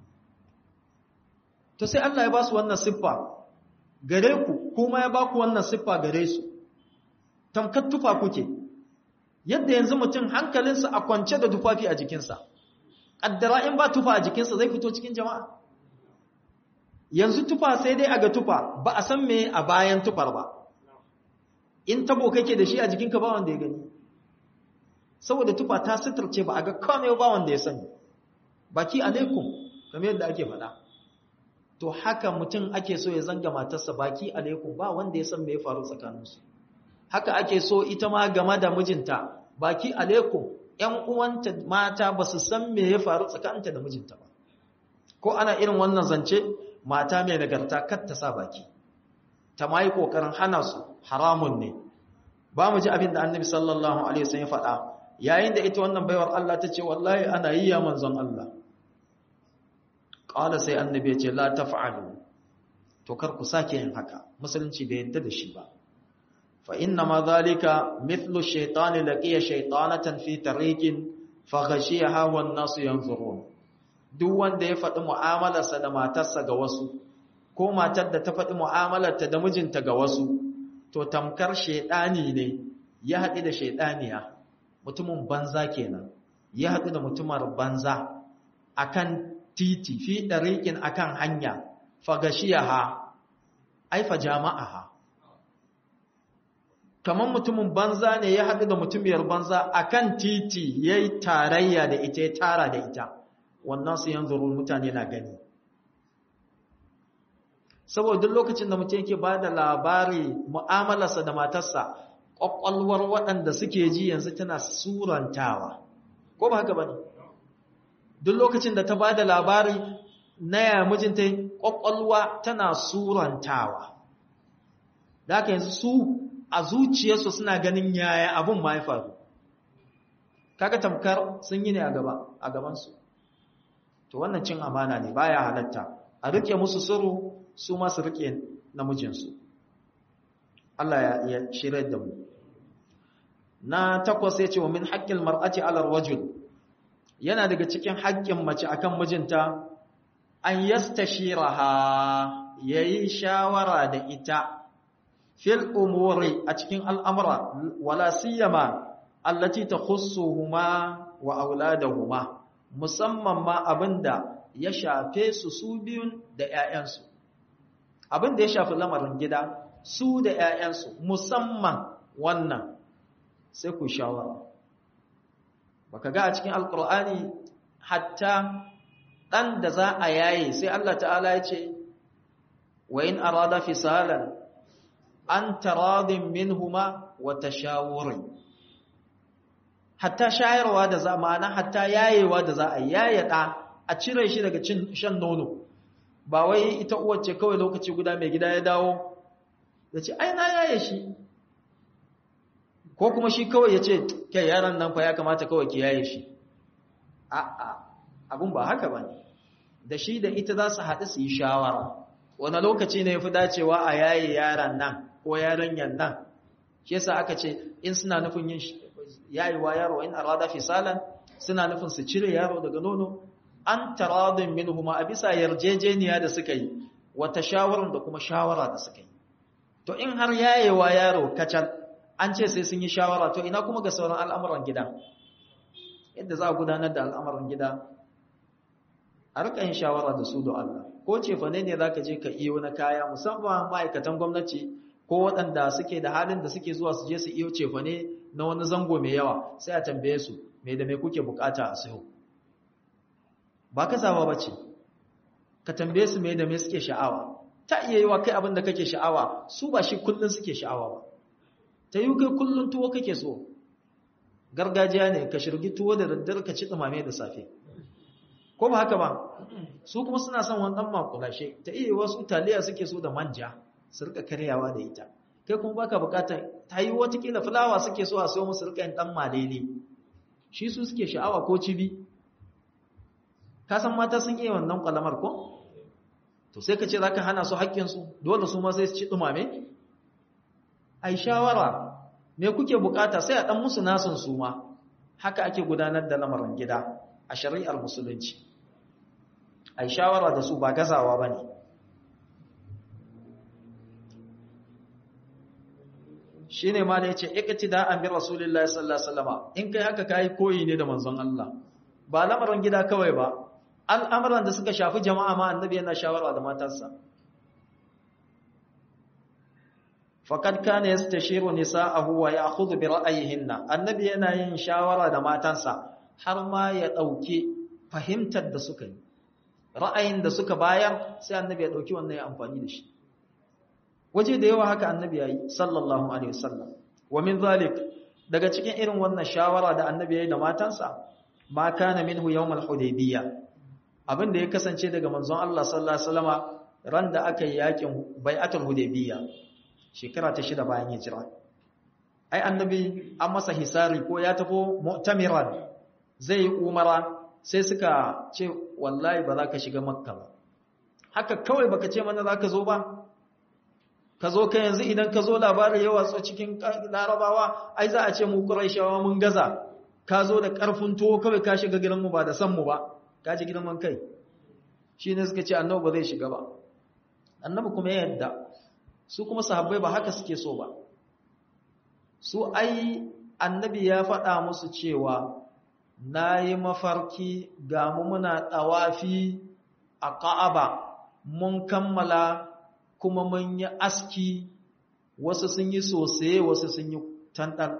to sai Allah ya ba su wannan siffa gare ku kuma ya ba ku wannan siffa gare su tamkar tufa kuke yadda yanzu mutum hankalinsa a kwance da tufafi a jikinsa ƙaddara in ba tufa a jikinsa zai fito cikin jama'a yanzu tufa sai dai a ga tufa ba a san me a bayan tufar ba in tabo kake da shi a jikinka ba wanda ya gani saboda tufa ta suturce ba a ga kome ba wanda ya sani baki alaikum kamar yadda ake faɗa to haka mutum ake so ya zanga matarsa baki alaikum ba wanda ya san me ya faru tsakaninsu haka ake so ita ma game da mijinta baki alaikum ƴan uwanta mata ba su san me ya faru tsakaninta da mijinta ba ko ana irin wannan zance mata mai nagarta kar ta sa baki ta mai kokarin hana su haramun ne ba mu ji abin da annabi sallallahu alaihi wasallam ya faɗa yayin da ita wannan baiwar Allah ta ce wallahi ana yi ya manzon Allah qala sai annabi ya ce la taf'alu to kar ku sake yin haka musulunci bai yadda da shi ba fa inna ma zalika mithlu shaytani laqiya shaytanatan fi tariqin fa ghashiyaha wan nasu yanzurun duk wanda ya faɗi mu'amalarsa da matarsa ga wasu ko matar da ta faɗi mu'amalarta da mijinta ga wasu to tamkar shaidani ne ya haɗu da shaidaniya mutumin banza kenan ya haɗu da mutumar banza akan titi fi ɗariƙin akan hanya fagashiyaha aifa jama'aha kamar mutumin banza ne ya haɗu da mutumiyar banza akan titi ya yi tarayya da ita ya tara da ita wannan su yanzu mutane na gani saboda duk lokacin da mutum yake ba da labari mu'amalarsa da matarsa ƙwaƙwalwar waɗanda suke ji yanzu tana surantawa ko ba haka ba ne duk lokacin da ta ba da labari na yaya mijinta ƙwaƙwalwa tana surantawa da haka yanzu su a zuciyarsu suna ganin yaya abin ma ya faru kaga tamkar sun yi ne a gabansu to wannan cin amana ne baya halatta a rike musu sirru su ma su rike namijinsu Allah ya shirya da mu na takwas ya ce wa min haƙƙin mar'ati alar wajul yana daga cikin haƙƙin mace akan mijinta an yastashiraha yayi shawara da ita fil umuri a cikin al'amura wala siyama allati takhussuhuma wa auladahuma musamman ma abinda ya shafe su su biyun da ƴaƴansu abinda ya shafi lamarin gida su da ƴaƴansu musamman wannan sai ku shawara baka ga a cikin alqur'ani hatta dan da za a yaye sai Allah ta'ala ya ce wa in arada fisalan an taradin minhuma wa tashawurin hatta shayarwa da za ma'ana hatta yayewa da za a yaye da a cire shi daga cin shan nono ba wai ita uwar ce kawai lokaci guda mai gida ya dawo da ce ai na yaye shi ko kuma shi kawai ya ce kai yaran nan fa ya kamata kawai ki yaye shi a'a abun ba haka bane da shi da ita za su haɗu su yi shawara wani lokaci ne ya fi dacewa a yaye yaran nan ko yaranyan nan shi yasa aka ce in suna nufin yin yayewa yaro in arada fisalan suna nufin su cire yaro daga nono an taradin minhuma a bisa yarjejeniya da suka yi wata shawarar da kuma shawara da suka yi to in har yayewa yaro kacal an ce sai sun yi shawara to ina kuma ga sauran al'amuran gida yadda za a gudanar da al'amuran gida a rika yin shawara da su da Allah ko cefane ne za ka je ka iyo na kaya musamman ma'aikatan gwamnati ko waɗanda suke da halin da suke zuwa su je su iyo cefane na wani zango mai yawa sai a tambaye su mai da mai kuke bukata a sayo ba ka zaba ba ce ka tambaye su mai da mai suke sha'awa ta iya yi wa kai abin da kake sha'awa su ba shi kullum suke sha'awa ba ta yi kai kullum tuwo kake so gargajiya ne ka shirgi tuwo da daddare ka ci ɗumame da safe ko ba haka ba su kuma suna son wani ɗan makulashe ta iya wasu taliya suke so da manja su rika karyawa da ita kai kuma baka bukatar ta yi watakila fulawa suke so a so musu rika yin ɗan malele shi su suke sha'awa ko cibi ka san mata sun iya wannan kwalamar ko to sai ka ce za ka hana su haƙƙinsu dole su ma sai su ci ɗumame ai shawara me kuke bukata sai a ɗan musu nasun su ma haka ake gudanar da lamarin gida a shari'ar musulunci ai shawara da su ba gazawa ba ne shi ne ma da ya ce ikati da an bi rasulullah sallallahu alaihi wasallama in kai haka kayi koyi ne da manzon Allah ba lamarin gida kawai ba al'amuran da suka shafi jama'a ma annabi yana shawara da matarsa faqad kana yastashiru nisa'ahu wa ya'khudhu bi ra'ayihinna annabi yana yin shawara da matansa har ma ya dauke fahimtar da suka yi ra'ayin da suka bayar sai annabi ya dauki wannan ya amfani da shi waje da yawa haka annabi yayi sallallahu alaihi wasallam wa min zalik daga cikin irin wannan shawara da annabi yayi da matansa ma kana minhu yawmal hudaybiyya abinda ya kasance daga manzon Allah sallallahu alaihi wasallama ran da aka yi yakin bai'atul hudaybiyya shekara ta shida bayan hijira ai annabi an masa hisari ko ya tafi mu'tamiran zai yi umara sai suka ce wallahi ba za ka shiga makka ba haka kawai baka ce mana za ka zo ba ka zo ka yanzu idan ka zo labarin yawa so cikin larabawa ai za a ce mu quraishawa mun gaza ka zo da karfin tuwo kawai ka shiga gidanmu ba da san mu ba ka ji gidan man kai shi ne suka ce annabi ba zai shiga ba annabi kuma ya yadda su kuma sahabbai ba haka suke so ba su ai annabi ya faɗa musu cewa na yi mafarki ga mu muna ɗawafi a ƙa'aba mun kammala kuma mun yi aski wasu sun yi sosai wasu sun yi tantar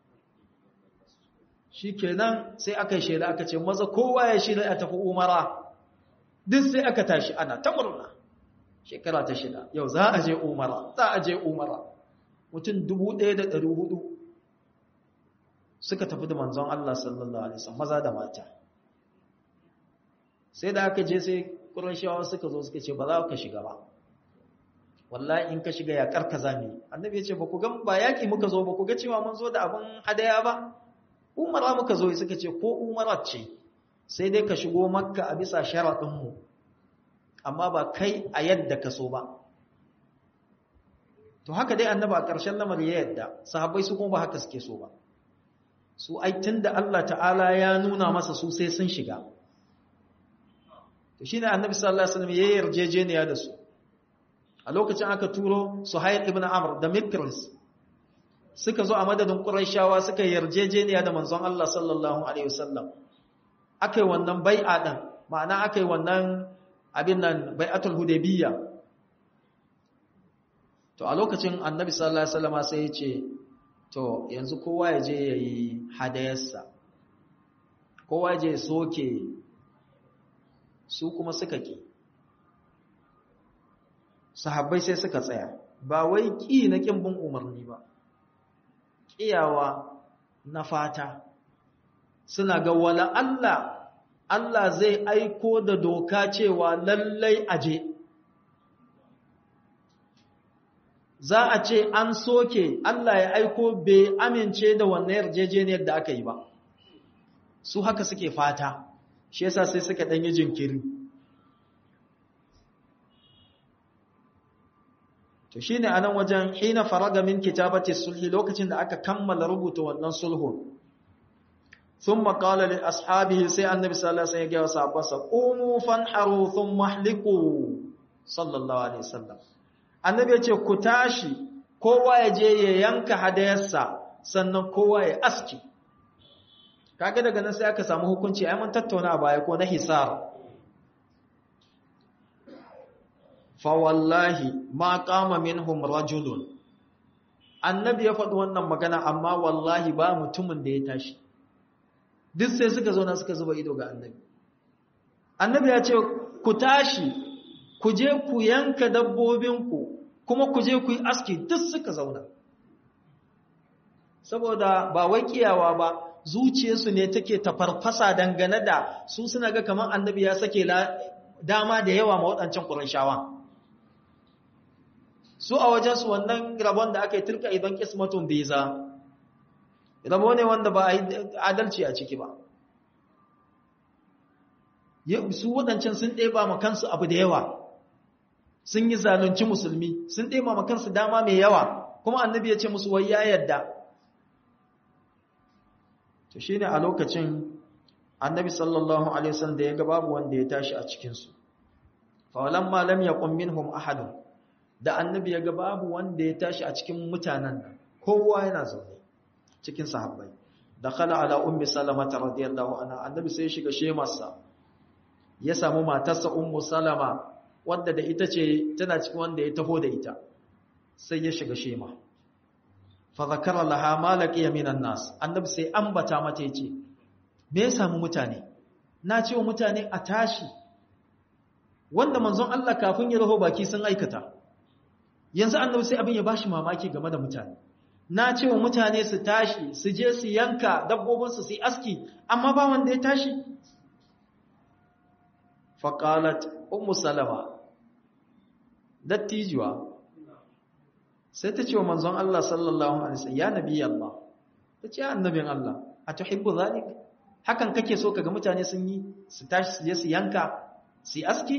shi kenan sai aka yi shaida aka ce maza kowa ya shida ya tafi umara duk sai aka tashi ana ta murna shekara ta shida yau za a je umara za a je umara mutum dubu ɗaya da ɗari hudu suka tafi da manzon Allah sallallahu alaihi wasallam maza da mata sai da aka je sai Qurayshawa suka zo suka ce ba za ka shiga ba wallahi in ka shiga ya karka zami annabi ya ce ba ku ga ba yaki muka zo ba ku ga cewa mun zo da abin hadaya ba umara muka zo suka ce ko umara ce sai dai ka shigo makka a bisa sharadin mu amma ba kai a yadda ka so ba to haka dai annabi a ƙarshen lamari ya yadda sahabbai su kuma ba haka suke so ba su ai tunda Allah ta'ala ya nuna masa su sai sun shiga to shine annabi sallallahu alaihi wasallam ya yarjejeniya da su a lokacin aka turo Suhail ibn Amr da Mikris suka zo a madadin Qurayshawa suka yarjejeniya da manzon Allah sallallahu alaihi wasallam akai wannan bai'a din ma'ana akai wannan abin nan bai'atul hudaybiyya to a lokacin annabi sallallahu alaihi wasallam sai ya ce to yanzu kowa ya je yayi hadayarsa kowa ya je soke su kuma suka ki sahabbai sai suka tsaya ba wai ki na kin bin umarni ba kiyawa na fata suna ga wala Allah Allah zai aiko da doka cewa lallai aje za a ce an soke Allah ya aiko bai amince da wannan yarjejeniyar da aka yi ba su haka suke fata shi yasa sai suka danyi jinkiri to shine anan wajen hina faraga min kitabati sulhi lokacin da aka kammala rubuta wannan sulhu thumma qala li ashabihi sai annabi sallallahu alaihi wasallam ya ga sahabbansa qumu fanharu thumma ihliqu sallallahu alaihi wasallam annabi ya ce ku tashi kowa ya je ya yanka hadayarsa sannan kowa ya aski kaga daga nan sai aka samu hukunci ai mun tattauna a baya ko na hisar fa wallahi ma qama minhum rajulun annabi ya faɗi wannan magana amma wallahi ba mutumin da ya tashi duk sai suka zo na suka zuba ido ga annabi annabi ya ce ku tashi ku je ku yanka dabbobinku kuma ku je ku yi aski duk suka zauna saboda ba wai kiyawa ba zuciyarsu ne take tafarfasa dangane da su suna ga kamar annabi ya sake dama da yawa ma waɗancan ƙurayshawa su a wajensu wannan rabon da aka yi turka idan kismatun biza rabo ne wanda ba a yi adalci a ciki ba su waɗancan sun ɗeba ma kansu abu da yawa sun yi zalunci musulmi sun ɗeba ma kansu dama mai yawa kuma annabi ya ce musu wai ya yadda to shi ne a lokacin annabi sallallahu alaihi wasallam da ya ga babu wanda ya tashi a cikinsu fawalan malam ya ƙummin hum ahadun da annabi ya ga babu wanda ya tashi a cikin mutanen nan kowa yana zaune cikin sahabbai da khala ala ummi salamata radiyallahu anha annabi sai ya shiga shemarsa ya samu matarsa ummu salama wadda da ita ce tana cikin wanda ya taho da ita sai ya shiga shema fa zakara laha ma laqiya minan nas annabi sai ambata mata yace me ya samu mutane na ce wa mutane a tashi wanda manzon Allah kafin ya raho baki sun aikata yanzu annabi sai abin ya bashi mamaki game da mutane na ce wa mutane su tashi su je su yanka dabbobinsu su yi aski amma ba wanda ya tashi faƙalat ummu salama dattijuwa sai ta ce wa manzon Allah sallallahu alaihi wasallam ya nabi Allah ta ce annabin Allah a tuhibbu zalik hakan kake so kaga mutane sun yi su tashi su je su yanka su yi aski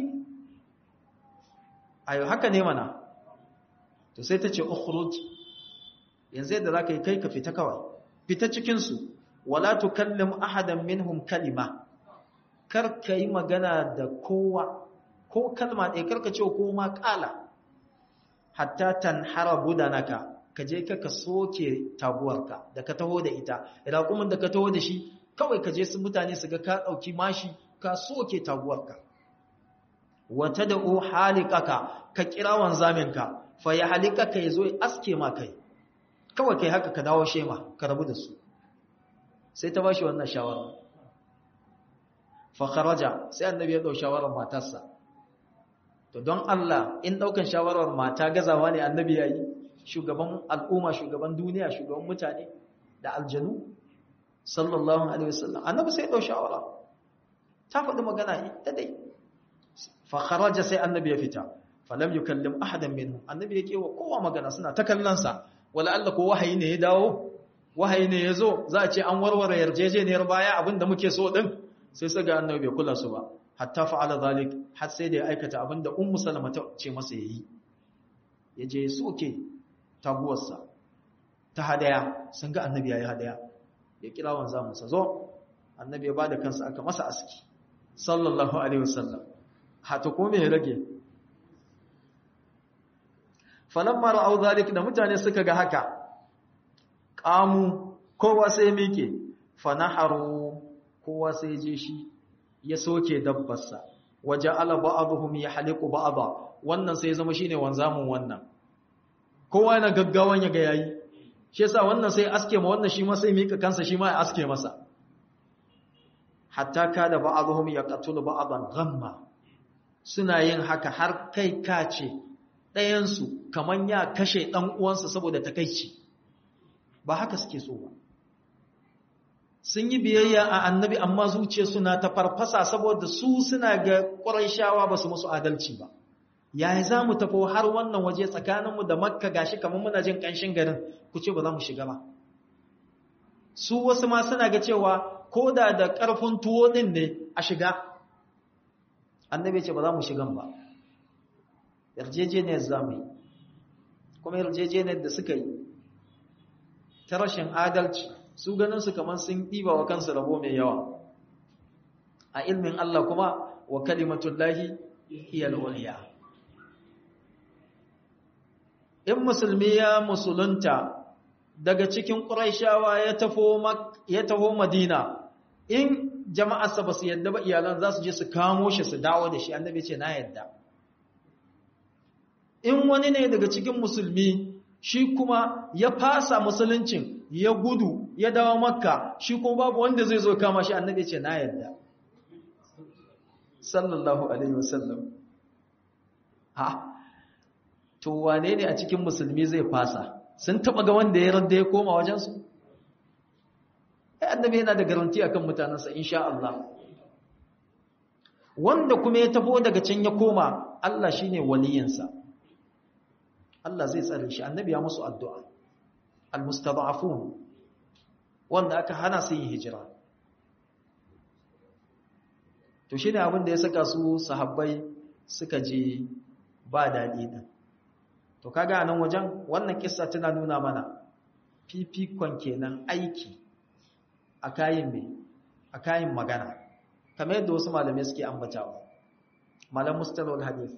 ayo haka ne mana to sai ta ce ukhruj yanzu yadda zaka yi kai ka fita kawai fita cikin su wala tukallim ahadan minhum kalima kar ka yi magana da kowa ko kalma ɗaya kar ka ce ko ma ƙala hatta tanhara budanaka ka je ka ka soke taguwarka da ka taho da ita raƙumin da ka taho da shi kawai ka je su mutane su ga ka ɗauki mashi ka soke taguwarka wata da o halikaka ka kira wanzaminka fa ya halikaka ya zo ya aske ma kai kawai kai haka ka dawo shema ka rabu da su sai ta ba shi wannan shawara fakharaja sai annabi ya dau shawarar matarsa to don Allah in daukan shawarar mata gazawa ne annabi yayi shugaban al'umma shugaban duniya shugaban mutane da aljanu sallallahu alaihi wasallam annabi sai ya dau shawara ta faɗi magana ita dai fakharaja sai annabi ya fita falam yukallim ahadan minhum annabi yake wa kowa magana suna ta kallon sa wala Allah ko wahayi ne ya dawo wahayi ne ya zo za a ce an warware yarjejeniyar baya abinda muke so din sai su ga annabi bai kula su ba hatta fa'ala zalik har sai da ya aikata abinda ummu salama ta ce masa yayi yaje ya soke taguwarsa ta hadaya sun ga annabi yayi hadaya ya kira wanza musa zo annabi ya bada kansa aka masa aski sallallahu alaihi wasallam hata ko me ya rage falamma ra'au zalik da mutane suka ga haka qamu kowa sai mike fanaharu kowa sai je shi ya soke dabbarsa waje ala ba'dhum yahliqu ba'dha wannan sai zama shine wanzamun wannan kowa yana gaggawan ya ga yayi shi yasa wannan sai aske ma wannan shi ma sai mika kansa shi ma ya aske masa hatta kada ba'dhum yaqtulu ba'dan ghamma suna yin haka har kai kace ɗayan su kaman ya kashe dan uwansa saboda takeici ba haka suke so ba sun yi biyayya a annabi amma zuciya suna ta farfasa saboda su suna ga ƙwarai ba su musu adalci ba yaya za mu tafi har wannan waje tsakaninmu da makka gashi kamar muna jin ƙanshin garin ku ce ba za mu shiga ba su wasu ma suna ga cewa ko da da ƙarfin tuwo ɗin ne a shiga annabi ce ba za mu shigan ba yarjejeniyar za mu yi kuma yarjejeniyar da suka yi ta rashin adalci su ganin su kamar sun ɗiba wa kansu rabo mai yawa a ilmin Allah kuma wa kalimatullahi hiya al-ulya in musulmi ya musulunta daga cikin quraishawa ya tafo ya taho madina in jama'arsa ba su yadda ba iyalan za su je su kamo shi su dawo da shi annabi ce na yadda in wani ne daga cikin musulmi shi kuma ya fasa musuluncin ya gudu ya dawo makka shi kuma babu wanda zai zo kama shi annabi ce na yadda sallallahu alaihi wasallam ha to wane ne a cikin musulmi zai fasa sun taba ga wanda ya radda ya koma wajensu ai annabi yana da garanti akan mutanansa insha Allah wanda kuma ya tafo daga can ya koma Allah shine waliyinsa Allah zai tsare shi annabi ya musu addu'a almustada'afun wanda aka hana su yin hijira to shine abin da ya saka su sahabbai suka je ba dadi din to kaga nan wajen wannan kissa tana nuna mana fifikon kenan aiki a kayin me a kayin magana kamar yadda wasu malamai suke ambatawa malam mustalahul hadith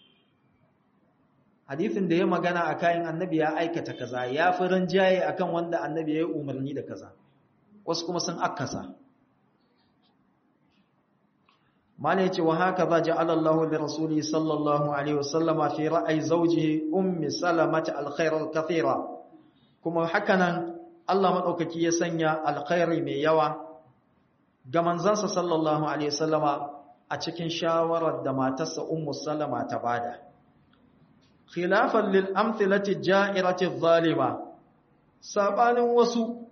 hadithin da ya magana a kayan annabi ya aikata kaza ya fi rinjaye akan wanda annabi ya yi umarni da kaza wasu kuma sun akasa mala yace wa haka za ja'ala Allah li rasuli sallallahu alaihi wasallama fi ra'ayi zawjihi ummi salamata alkhair alkathira kuma hakanan Allah madaukaki ya sanya alkhairi mai yawa ga manzansa sallallahu alaihi wasallama a cikin shawarar da matarsa ummu salama ta bada khilafan lil amthilati ja'irati adh-dhalima sabanin wasu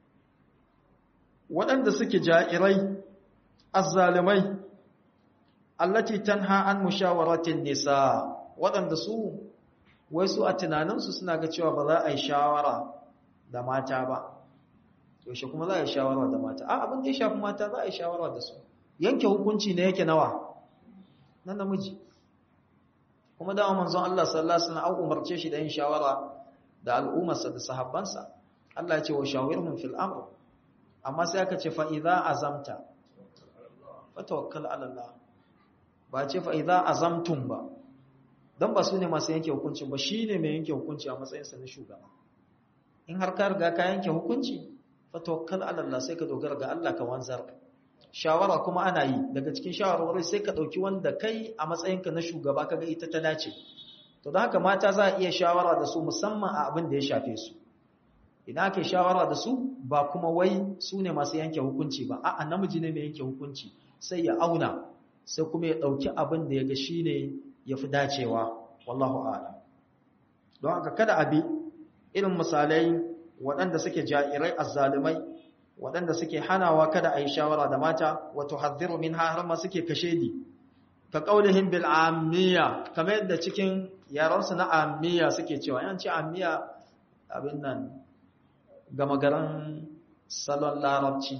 waɗanda suke ja'irai azzalimai allati tanha an mushawaratin nisa waɗanda su wai su a tunaninsu suna ga cewa ba za a yi shawara da mata ba yaushe kuma za a yi shawara da mata a abin da ya shafi mata za a yi shawara da su yanke hukunci ne yake nawa na namiji kuma dama manzon Allah sallallahu alaihi wasallam umarce shi da yin shawara da al'ummarsa da sahabbansa Allah ya ce wa shawirhum fil amr amma sai aka ce fa idza azamta fatawakkal ala Allah ba ce fa idza azamtum ba dan ba su ne masu yanke hukunci ba shine mai yanke hukunci a matsayinsa na shugaba in har ka riga ka yanke hukunci fatawakkal ala Allah sai ka dogara ga Allah ka wanzar shawara kuma ana yi daga cikin shawarwari sai ka dauki wanda kai a matsayinka na shugaba kaga ita ta dace to don haka mata za a iya shawara da su musamman a abin da ya shafe su idan aka shawara da su ba kuma wai su ne masu yanke hukunci ba a'a namiji ne mai yanke hukunci sai ya auna sai kuma ya dauki abin da ya ga shine yafi dacewa wallahu a'lam don haka kada abi irin misalai waɗanda suke ja'irai azzalumai waɗanda suke hanawa kada a yi shawara da mata wato hadhiru minha har ma suke kashedi ka qaulihim bil ammiya kamar yadda cikin yaransu na ammiya suke cewa yan ce ammiya abin nan gama garan salon larabci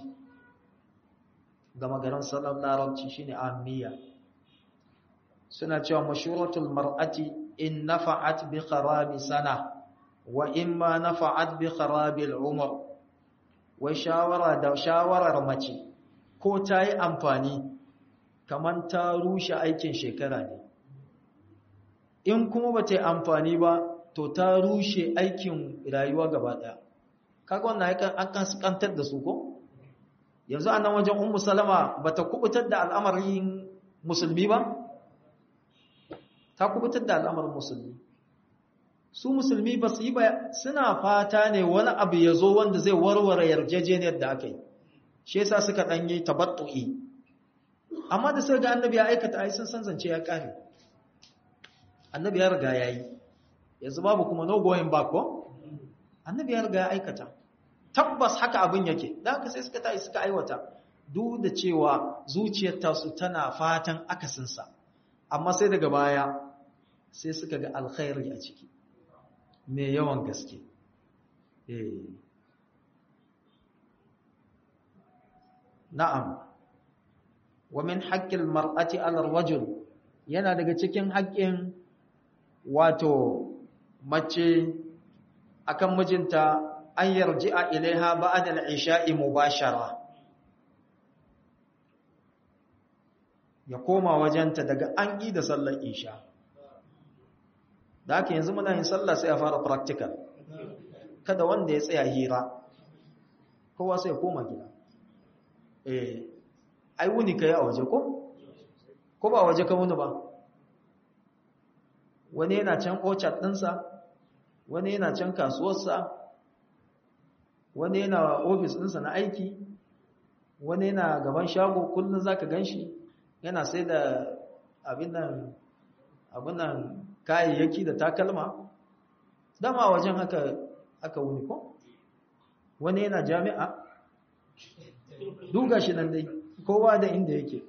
gama garan salon larabci shine ammiya suna cewa mashuratul mar'ati in nafa'at bi kharabi sana wa imma nafa'at bi kharabil umr wai shawara da shawarar mace ko ta yi amfani kamar ta rushe aikin shekara ne in kuma ba ta yi amfani ba to ta rushe aikin rayuwa gaba ɗaya kaga wannan an kantar da su ko yanzu a nan wajen ummu salama ba ta kubutar da al'amarin musulmi ba ta kubutar da al'amarin musulmi su musulmi ba su yi ba suna fata ne wani abu ya zo wanda zai warware yarjejeniyar da aka yi shi yasa suka ɗanyi tabattu'i amma da sai ga annabi ya aikata ai sun san zance ya kare annabi ya riga yayi yanzu babu kuma no going back ko annabi ya riga ya aikata tabbas haka abin yake da haka sai suka tayi suka aiwata duk da cewa zuciyar tasu tana fatan akasin sa amma sai daga baya sai suka ga alkhairi a ciki me yawan gaske eh na'am wa min haqqil mar'ati 'ala ar-rajul yana daga cikin haƙƙin wato mace akan mijinta an yarji'a ilaiha ba'da al-isha'i mubashara ya koma wajenta daga an yi da sallar isha da haka yanzu muna yin sallah sai a fara practical kada wanda ya tsaya hira kowa sai ya koma gida eh ai wuni kai a waje ko ko ba waje ka wuni ba wani yana can orchard ɗinsa wani yana can kasuwarsa wani yana ofis ɗinsa na aiki wani yana gaban shago kullum zaka ganshi yana sai da abin nan abin nan kayayyaki da takalma dama wajen haka aka wuni ko wani yana jami'a duga shi nan dai kowa da inda yake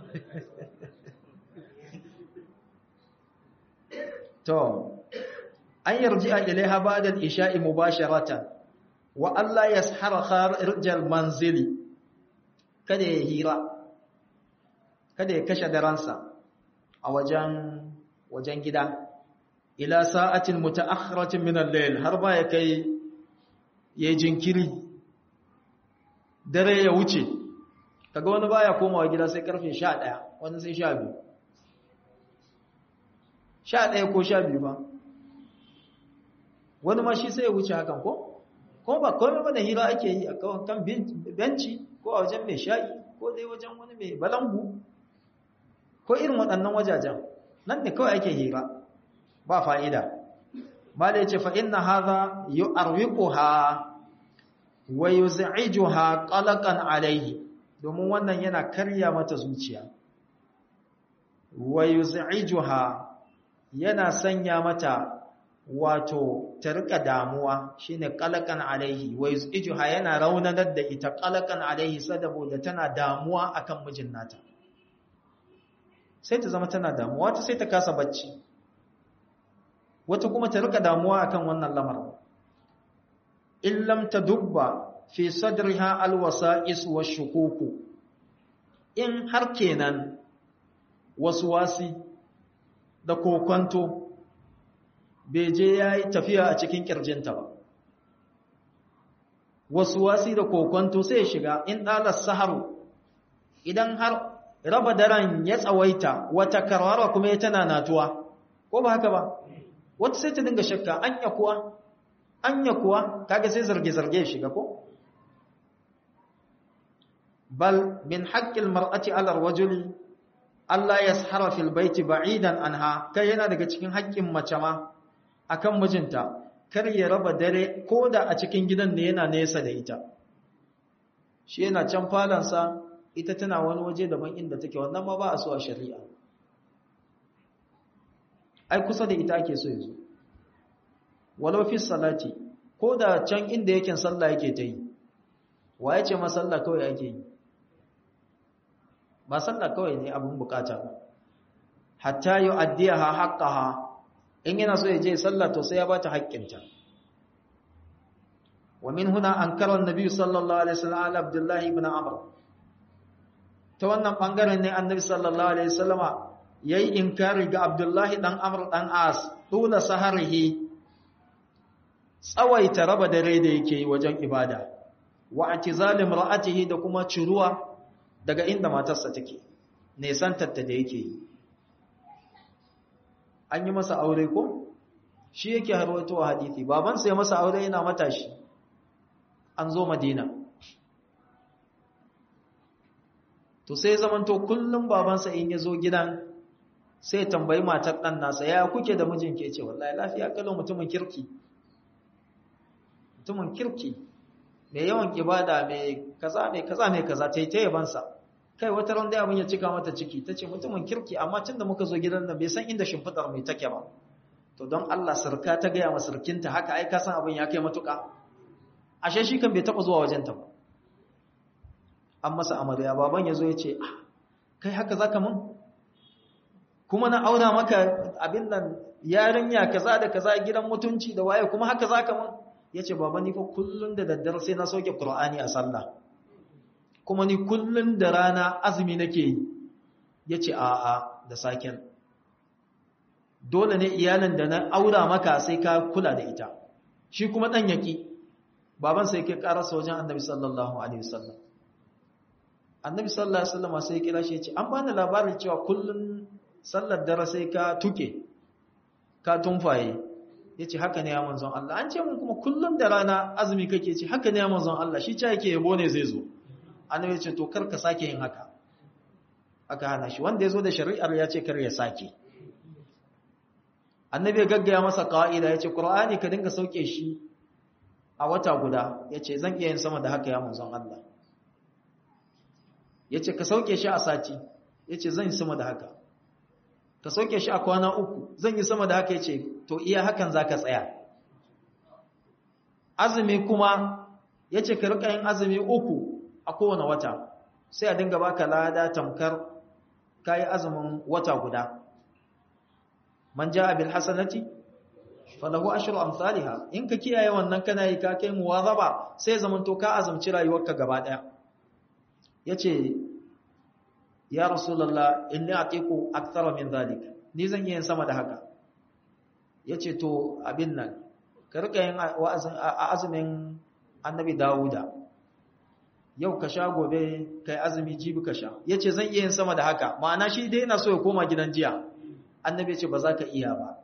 to an yarji'a ilaiha ba'da al-isha'i mubasharatan wa alla yashara kharijal manzili kada ya hira kada ya kashe daransa a wajen wajen gida ila sa'atin mutaakhiratin min al-layl har ba ya kai ya jinkiri dare ya wuce kaga wani baya komawa gida sai karfe 11 wani sai 12 11 ko 12 ba wani ma shi sai ya wuce hakan ko ko ba komai ba da hira ake yi a kan benci ko a wajen mai sha'i ko dai wajen wani mai balangu ko irin waɗannan wajajen nan ne kawai ake hira ba fa'ida ba da ya ce fa'inna haza yi arwiƙuha wa yi za'ijuha ƙalaƙan alaihi domin wannan yana karya mata zuciya wa yi za'ijuha yana sanya mata wato ta rika damuwa shine ƙalaƙan alaihi wa yi za'ijuha yana raunanar da ita ƙalaƙan alaihi saboda tana damuwa akan mijin nata sai ta zama tana damuwa ta sai ta kasa bacci wata kuma ta rika damuwa akan wannan lamarin in lam tadubba fi sadriha alwasa'is washukuku in har kenan waswasi da kokonto bai je yayi tafiya a cikin kirjinta ba waswasi da kokonto sai ya shiga in dalas saharu idan har raba daren ya tsawaita wata karwara kuma ya tana natuwa ko ba haka ba wata sai ta dinga shakka anya kuwa anya kuwa kaga sai zarge-zarge shiga ko bal min haqqil mar'ati 'ala ar-rajuli Allah yashara fil baiti ba'idan anha kai yana daga cikin haƙƙin mace ma akan mijinta kar ya raba dare koda a cikin gidan ne yana nesa da ita shi yana can falansa ita tana wani waje daban inda take wannan ma ba a so a shari'a ai kusa da ita ake so yanzu walau fi salati ko da can inda yake sallah yake ta yi wa ya ce masalla kawai ake yi ba sallah kawai ne abin bukata ba hatta yi addiyaha haqqaha in yana so ya je sallah to sai ya bata haƙƙinta wa min huna ankara annabi sallallahu alaihi wasallam ala abdullahi ibn amr ta wannan bangaren ne annabi sallallahu alaihi wasallama yayi inkari ga abdullahi dan amr dan as tula saharihi tsawaita raba dare da yake yi wajen ibada wa atizalim ra'atihi da kuma ciruwa daga inda matarsa take nesantarta da yake yi an yi masa aure ko shi yake harwato wa hadithi babansa ya masa aure yana matashi an zo madina to sai zamanto kullum babansa in ya zo gidan sai tambayi matar ɗan nasa ya kuke da mijin ke ce wallahi lafiya kalau mutumin kirki mutumin kirki mai yawan ibada mai kaza mai kaza mai kaza ta yi ta yabansa kai wata ran da abin ya cika mata ciki ta ce mutumin kirki amma tun da muka zo gidan nan bai san inda shimfiɗar mai take ba to don Allah sarka ta gaya ma sarkinta haka ai ka san abin ya kai matuƙa ashe shi kan bai taɓa zuwa wajenta ba an masa amarya baban ya zo ya ce kai haka zaka mun kuma na auna maka abin nan yarinya kaza da kaza gidan mutunci da waye kuma haka zaka mun yace baba ni fa kullun da daddare sai na sauke qur'ani a sallah kuma ni kullun da rana azumi nake yi yace a a da saken dole ne iyalin da na aura maka sai ka kula da ita shi kuma dan yaki baban sai ke karasa wajen annabi sallallahu alaihi wasallam annabi sallallahu alaihi wasallam sai ya kira shi yace an bani labarin cewa kullun sallar dare sai ka tuke ka tumfaye ya ce haka ne ya manzon Allah an ce mun kuma kullum da rana azumi kake ce haka ne ya manzon Allah shi ce yake yabo ne zai zo annabi ce to kar ka sake yin haka aka hana shi wanda ya zo da shari'ar ya ce kar ya sake annabi ya gaggaya masa ka'ida ya ce qur'ani ka dinga sauke shi a wata guda ya ce zan iya yin sama da haka ya manzon Allah ya ce ka sauke shi a sati ya ce zan yi sama da haka ka sauke shi a kwana uku zan yi sama da haka yace to iya hakan zaka tsaya azumi kuma yace ka rika yin azumi uku a kowane wata sai a dinga baka lada tamkar kai azumin wata guda man jaa bil hasanati falahu ashru amsalha in ka kiyaye wannan kana yi ka kai muwazaba sai zamanto ka azumci rayuwarka gaba daya yace ya rasulullah inni atiku akthara min zalik ni zan yi sama da haka yace to abin nan ka rika yin azumin annabi dawuda yau ka sha gobe kai azumi jibi ka sha yace zan iya yin sama da haka ma'ana shi dai yana so ya koma gidan jiya annabi yace ba za ka iya ba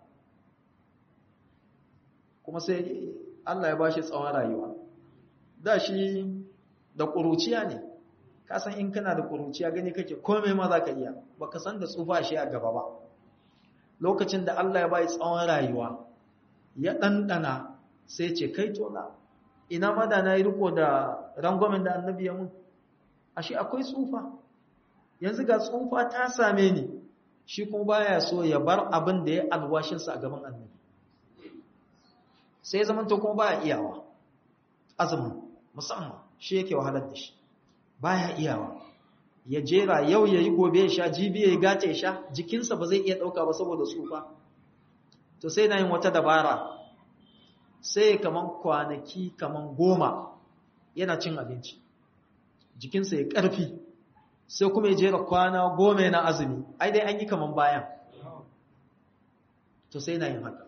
kuma sai Allah ya bashi tsawon rayuwa da shi da ƙuruciya ne ka san in kana da kuruciya gani kake komai ma za ka iya baka san da tsufa shi a gaba ba lokacin da Allah ya bai tsawon rayuwa ya ɗanɗana sai ce kai tona ina ma da na yi riko da rangwamen da annabi ya mun ashe akwai tsufa yanzu ga tsufa ta same ni shi kuma baya so ya bar abin da ya alwashinsa a gaban annabi sai zaman to kuma baya iyawa azumin musamman shi yake wahalar da shi baya iyawa ya jera yau ya yi gobe ya sha jibi ya yi gata ya sha jikinsa ba zai iya ɗauka ba saboda tsufa to sai na yin wata dabara sai kaman kwanaki kaman goma yana cin abinci jikinsa ya ƙarfi sai kuma ya jera kwana goma na azumi ai dai an yi kaman bayan to sai na yin haka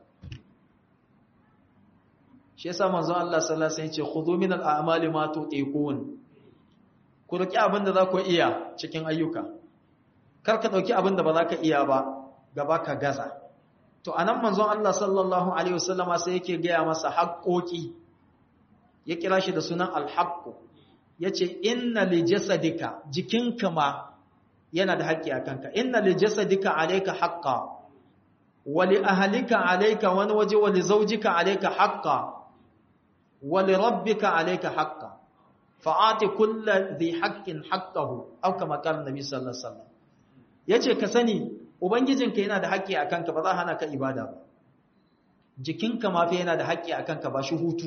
shi yasa manzon Allah sallallahu alaihi wasallam ya ce khudhu min al-a'mali ma tutiqun ku roki abin da za ku iya cikin ayyuka kar ka dauki abin da ba za ka iya ba gaba ka gaza to anan manzon Allah sallallahu alaihi wasallama sai yake gaya masa haƙoƙi ya kira shi da sunan al-haqqu yace inna li jasadika jikinka ma yana da haƙƙi a kanka inna li jasadika alayka haqqan wa li ahlika alayka wani waje wa li zawjika alayka haqqan wa li rabbika alayka haqqan fa'ati kulli dhi haqqin haqqahu aw kama qala nabi sallallahu alaihi wasallam yace ka sani ubangijinka yana da haƙƙi a kanka ba za hana ka ibada ba jikinka ma fa yana da haƙƙi a kanka ba shi hutu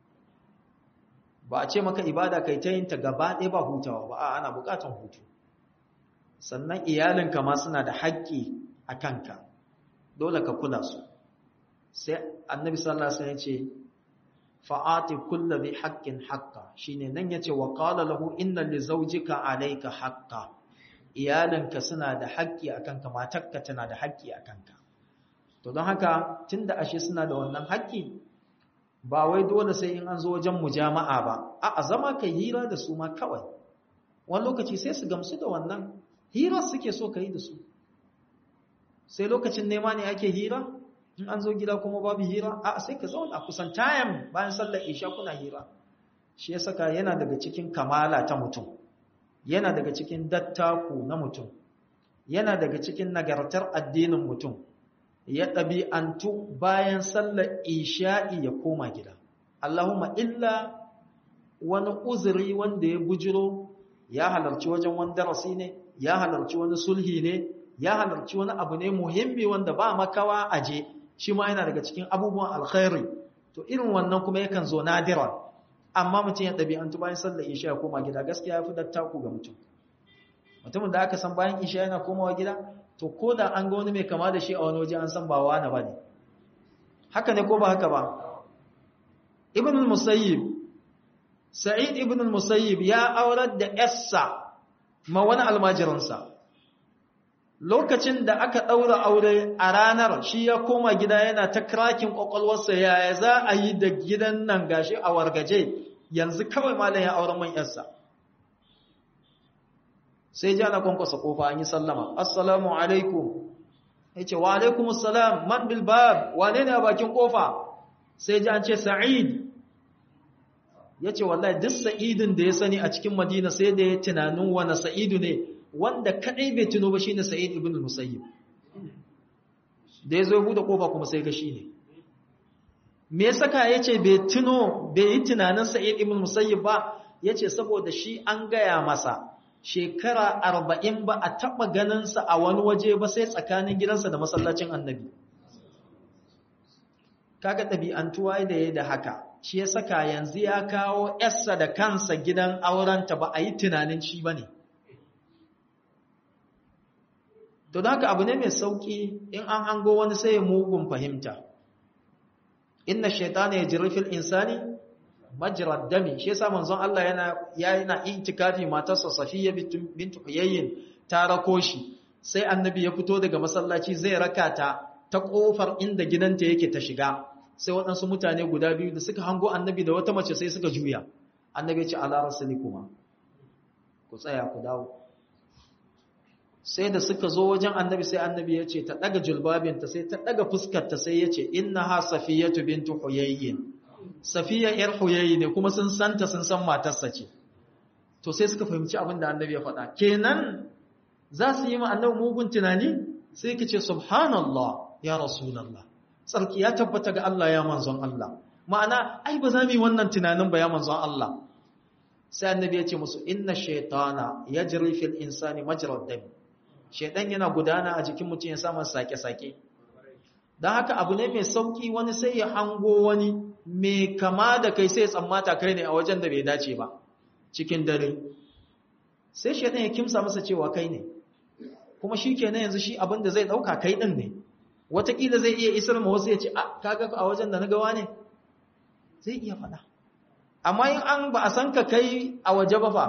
ba a ce maka ibada kai ta yin ta gaba ɗaya ba hutawa ba a ana buƙatar hutu sannan iyalinka ma suna da haƙƙi a kanka dole ka kula su sai annabi sallallahu alaihi wasallam ya ce fa'ati kulli bi haqqin haqqa shine nan yace wa qala lahu inna li zawjika alayka haqqan iyalinka suna da haƙƙi akan ka matarka tana da haƙƙi akan ka to don haka tunda ashe suna da wannan haƙƙi ba wai dole sai in an zo wajen mujama'a ba a'a zama kai hira da su ma kawai wani lokaci sai su gamsu da wannan hira suke so ka yi da su sai lokacin nema ne ake hira in an zo gida kuma babu hira a sai ka zauna kusan tayan bayan sallar isha kuna hira shi ya saka yana daga cikin kamala ta mutum yana daga cikin dattaku na mutum yana daga cikin nagartar addinin mutum ya ɗabi'antu bayan sallar isha'i ya koma gida Allahumma illa wani uzuri wanda ya bujiro ya halarci wajen wani darasi ne ya halarci wani sulhi ne ya halarci wani abu ne muhimmi wanda ba makawa aje shi ma yana daga cikin abubuwan alkhairi to irin wannan kuma yakan zo nadiran amma mutum ya ɗabi'antu bayan sallar isha ya koma gida gaskiya ya fi dattaku ga mutum mutumin da aka san bayan isha yana komawa gida to ko da an ga wani mai kama da shi a wani waje an san ba wani ba ne haka ne ko ba haka ba ibn al-musayyib sa'id ibn al-musayyib ya aurar da yassa ma wani almajiransa lokacin da aka ɗaura aure a ranar shi ya koma gida yana ta krakin ƙwaƙwalwarsa yaya za a yi da gidan nan gashi a wargaje yanzu kawai malam ya auren man yarsa sai ji ana kwankwasa kofa an yi sallama assalamu alaikum ya ce wa alaikum assalam man bil bab wane ne a bakin kofa sai ji an ce sa'id ya ce wallahi duk sa'idin da ya sani a cikin madina sai da ya tunanin wane sa'idu ne wanda kadai bai tuno ba shine Sa'id ibn al-Musayyib da yazo bude kofa kuma sai ga shine me ya saka yace bai tuno bai yi tunanin Sa'id ibn al-Musayyib ba yace saboda shi an gaya masa shekara 40 ba a taba ganin sa a wani waje ba sai tsakanin gidansa da masallacin Annabi kaga dabi'antuwa da yayi da haka shi ya saka yanzu ya kawo yarsa da kansa gidan aurenta ba a yi tunanin shi bane ne To da haka abu ne mai sauƙi in an hango wani sai ya mugun fahimta. Inna shaitana ya jiri fil insani majrad dami shi yasa manzon Allah yana yana itikafi matarsa Safiya bintu Huyayyin ta rako shi sai annabi ya fito daga masallaci zai raka ta ta kofar inda gidanta yake ta shiga sai waɗansu mutane guda biyu da suka hango annabi da wata mace sai suka juya annabi ya ce ala rasulikuma ku tsaya ku dawo sai da suka zo wajen annabi sai annabi ya ce ta daga julbabinta sai ta daga fuskarta sai ya ce innaha safiyatu bintu huyayyin safiya yar huyayyi ne kuma sun santa sun san matarsa ce to sai suka fahimci abin da annabi ya faɗa kenan za su yi ma annabi mugun tunani sai ka ce subhanallah ya rasulallah tsarki ya tabbata ga Allah ya manzon Allah ma'ana ai ba za mu yi wannan tunanin ba ya manzon Allah sai annabi ya ce musu inna shaytana yajri fil insani majra dam shaytan yana gudana a jikin mutum ya samu sake-sake dan haka abu ne mai sauki wani sai ya hango wani mai kama da kai sai ya tsammata kai ne a wajen da bai dace ba cikin dare sai shaytan ya kimsa masa cewa kai ne kuma shi kenan yanzu shi abin da zai dauka kai din ne wataƙila zai iya isar ma wasu ya ce kaga a wajen da na gawa ne zai iya faɗa amma in an ba a san ka kai a waje ba fa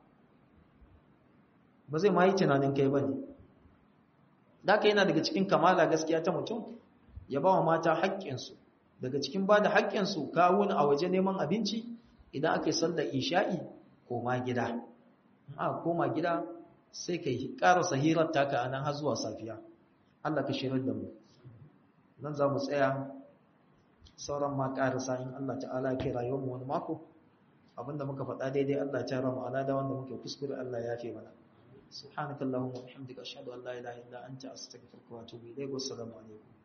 ba zai ma yi tunanin kai ba ne da ka yana daga cikin kamala gaskiya ta mutum ya ba wa mata haƙƙinsu daga cikin ba da haƙƙinsu kawo a waje neman abinci idan aka yi sallar isha'i koma gida a koma gida sai ka yi ƙarasa hirar taka a nan har zuwa safiya Allah ka shirar da mu nan za mu tsaya sauran ma ƙarasa in Allah ta'ala ya kai rayuwarmu wani mako abinda muka faɗa daidai Allah ya tara mu ala da wanda muke kuskure Allah ya yafe mana subhanakallahumma wa bihamdika ashhadu an la ilaha illa anta astaghfiruka wa atubu ilayk wa assalamu alaikum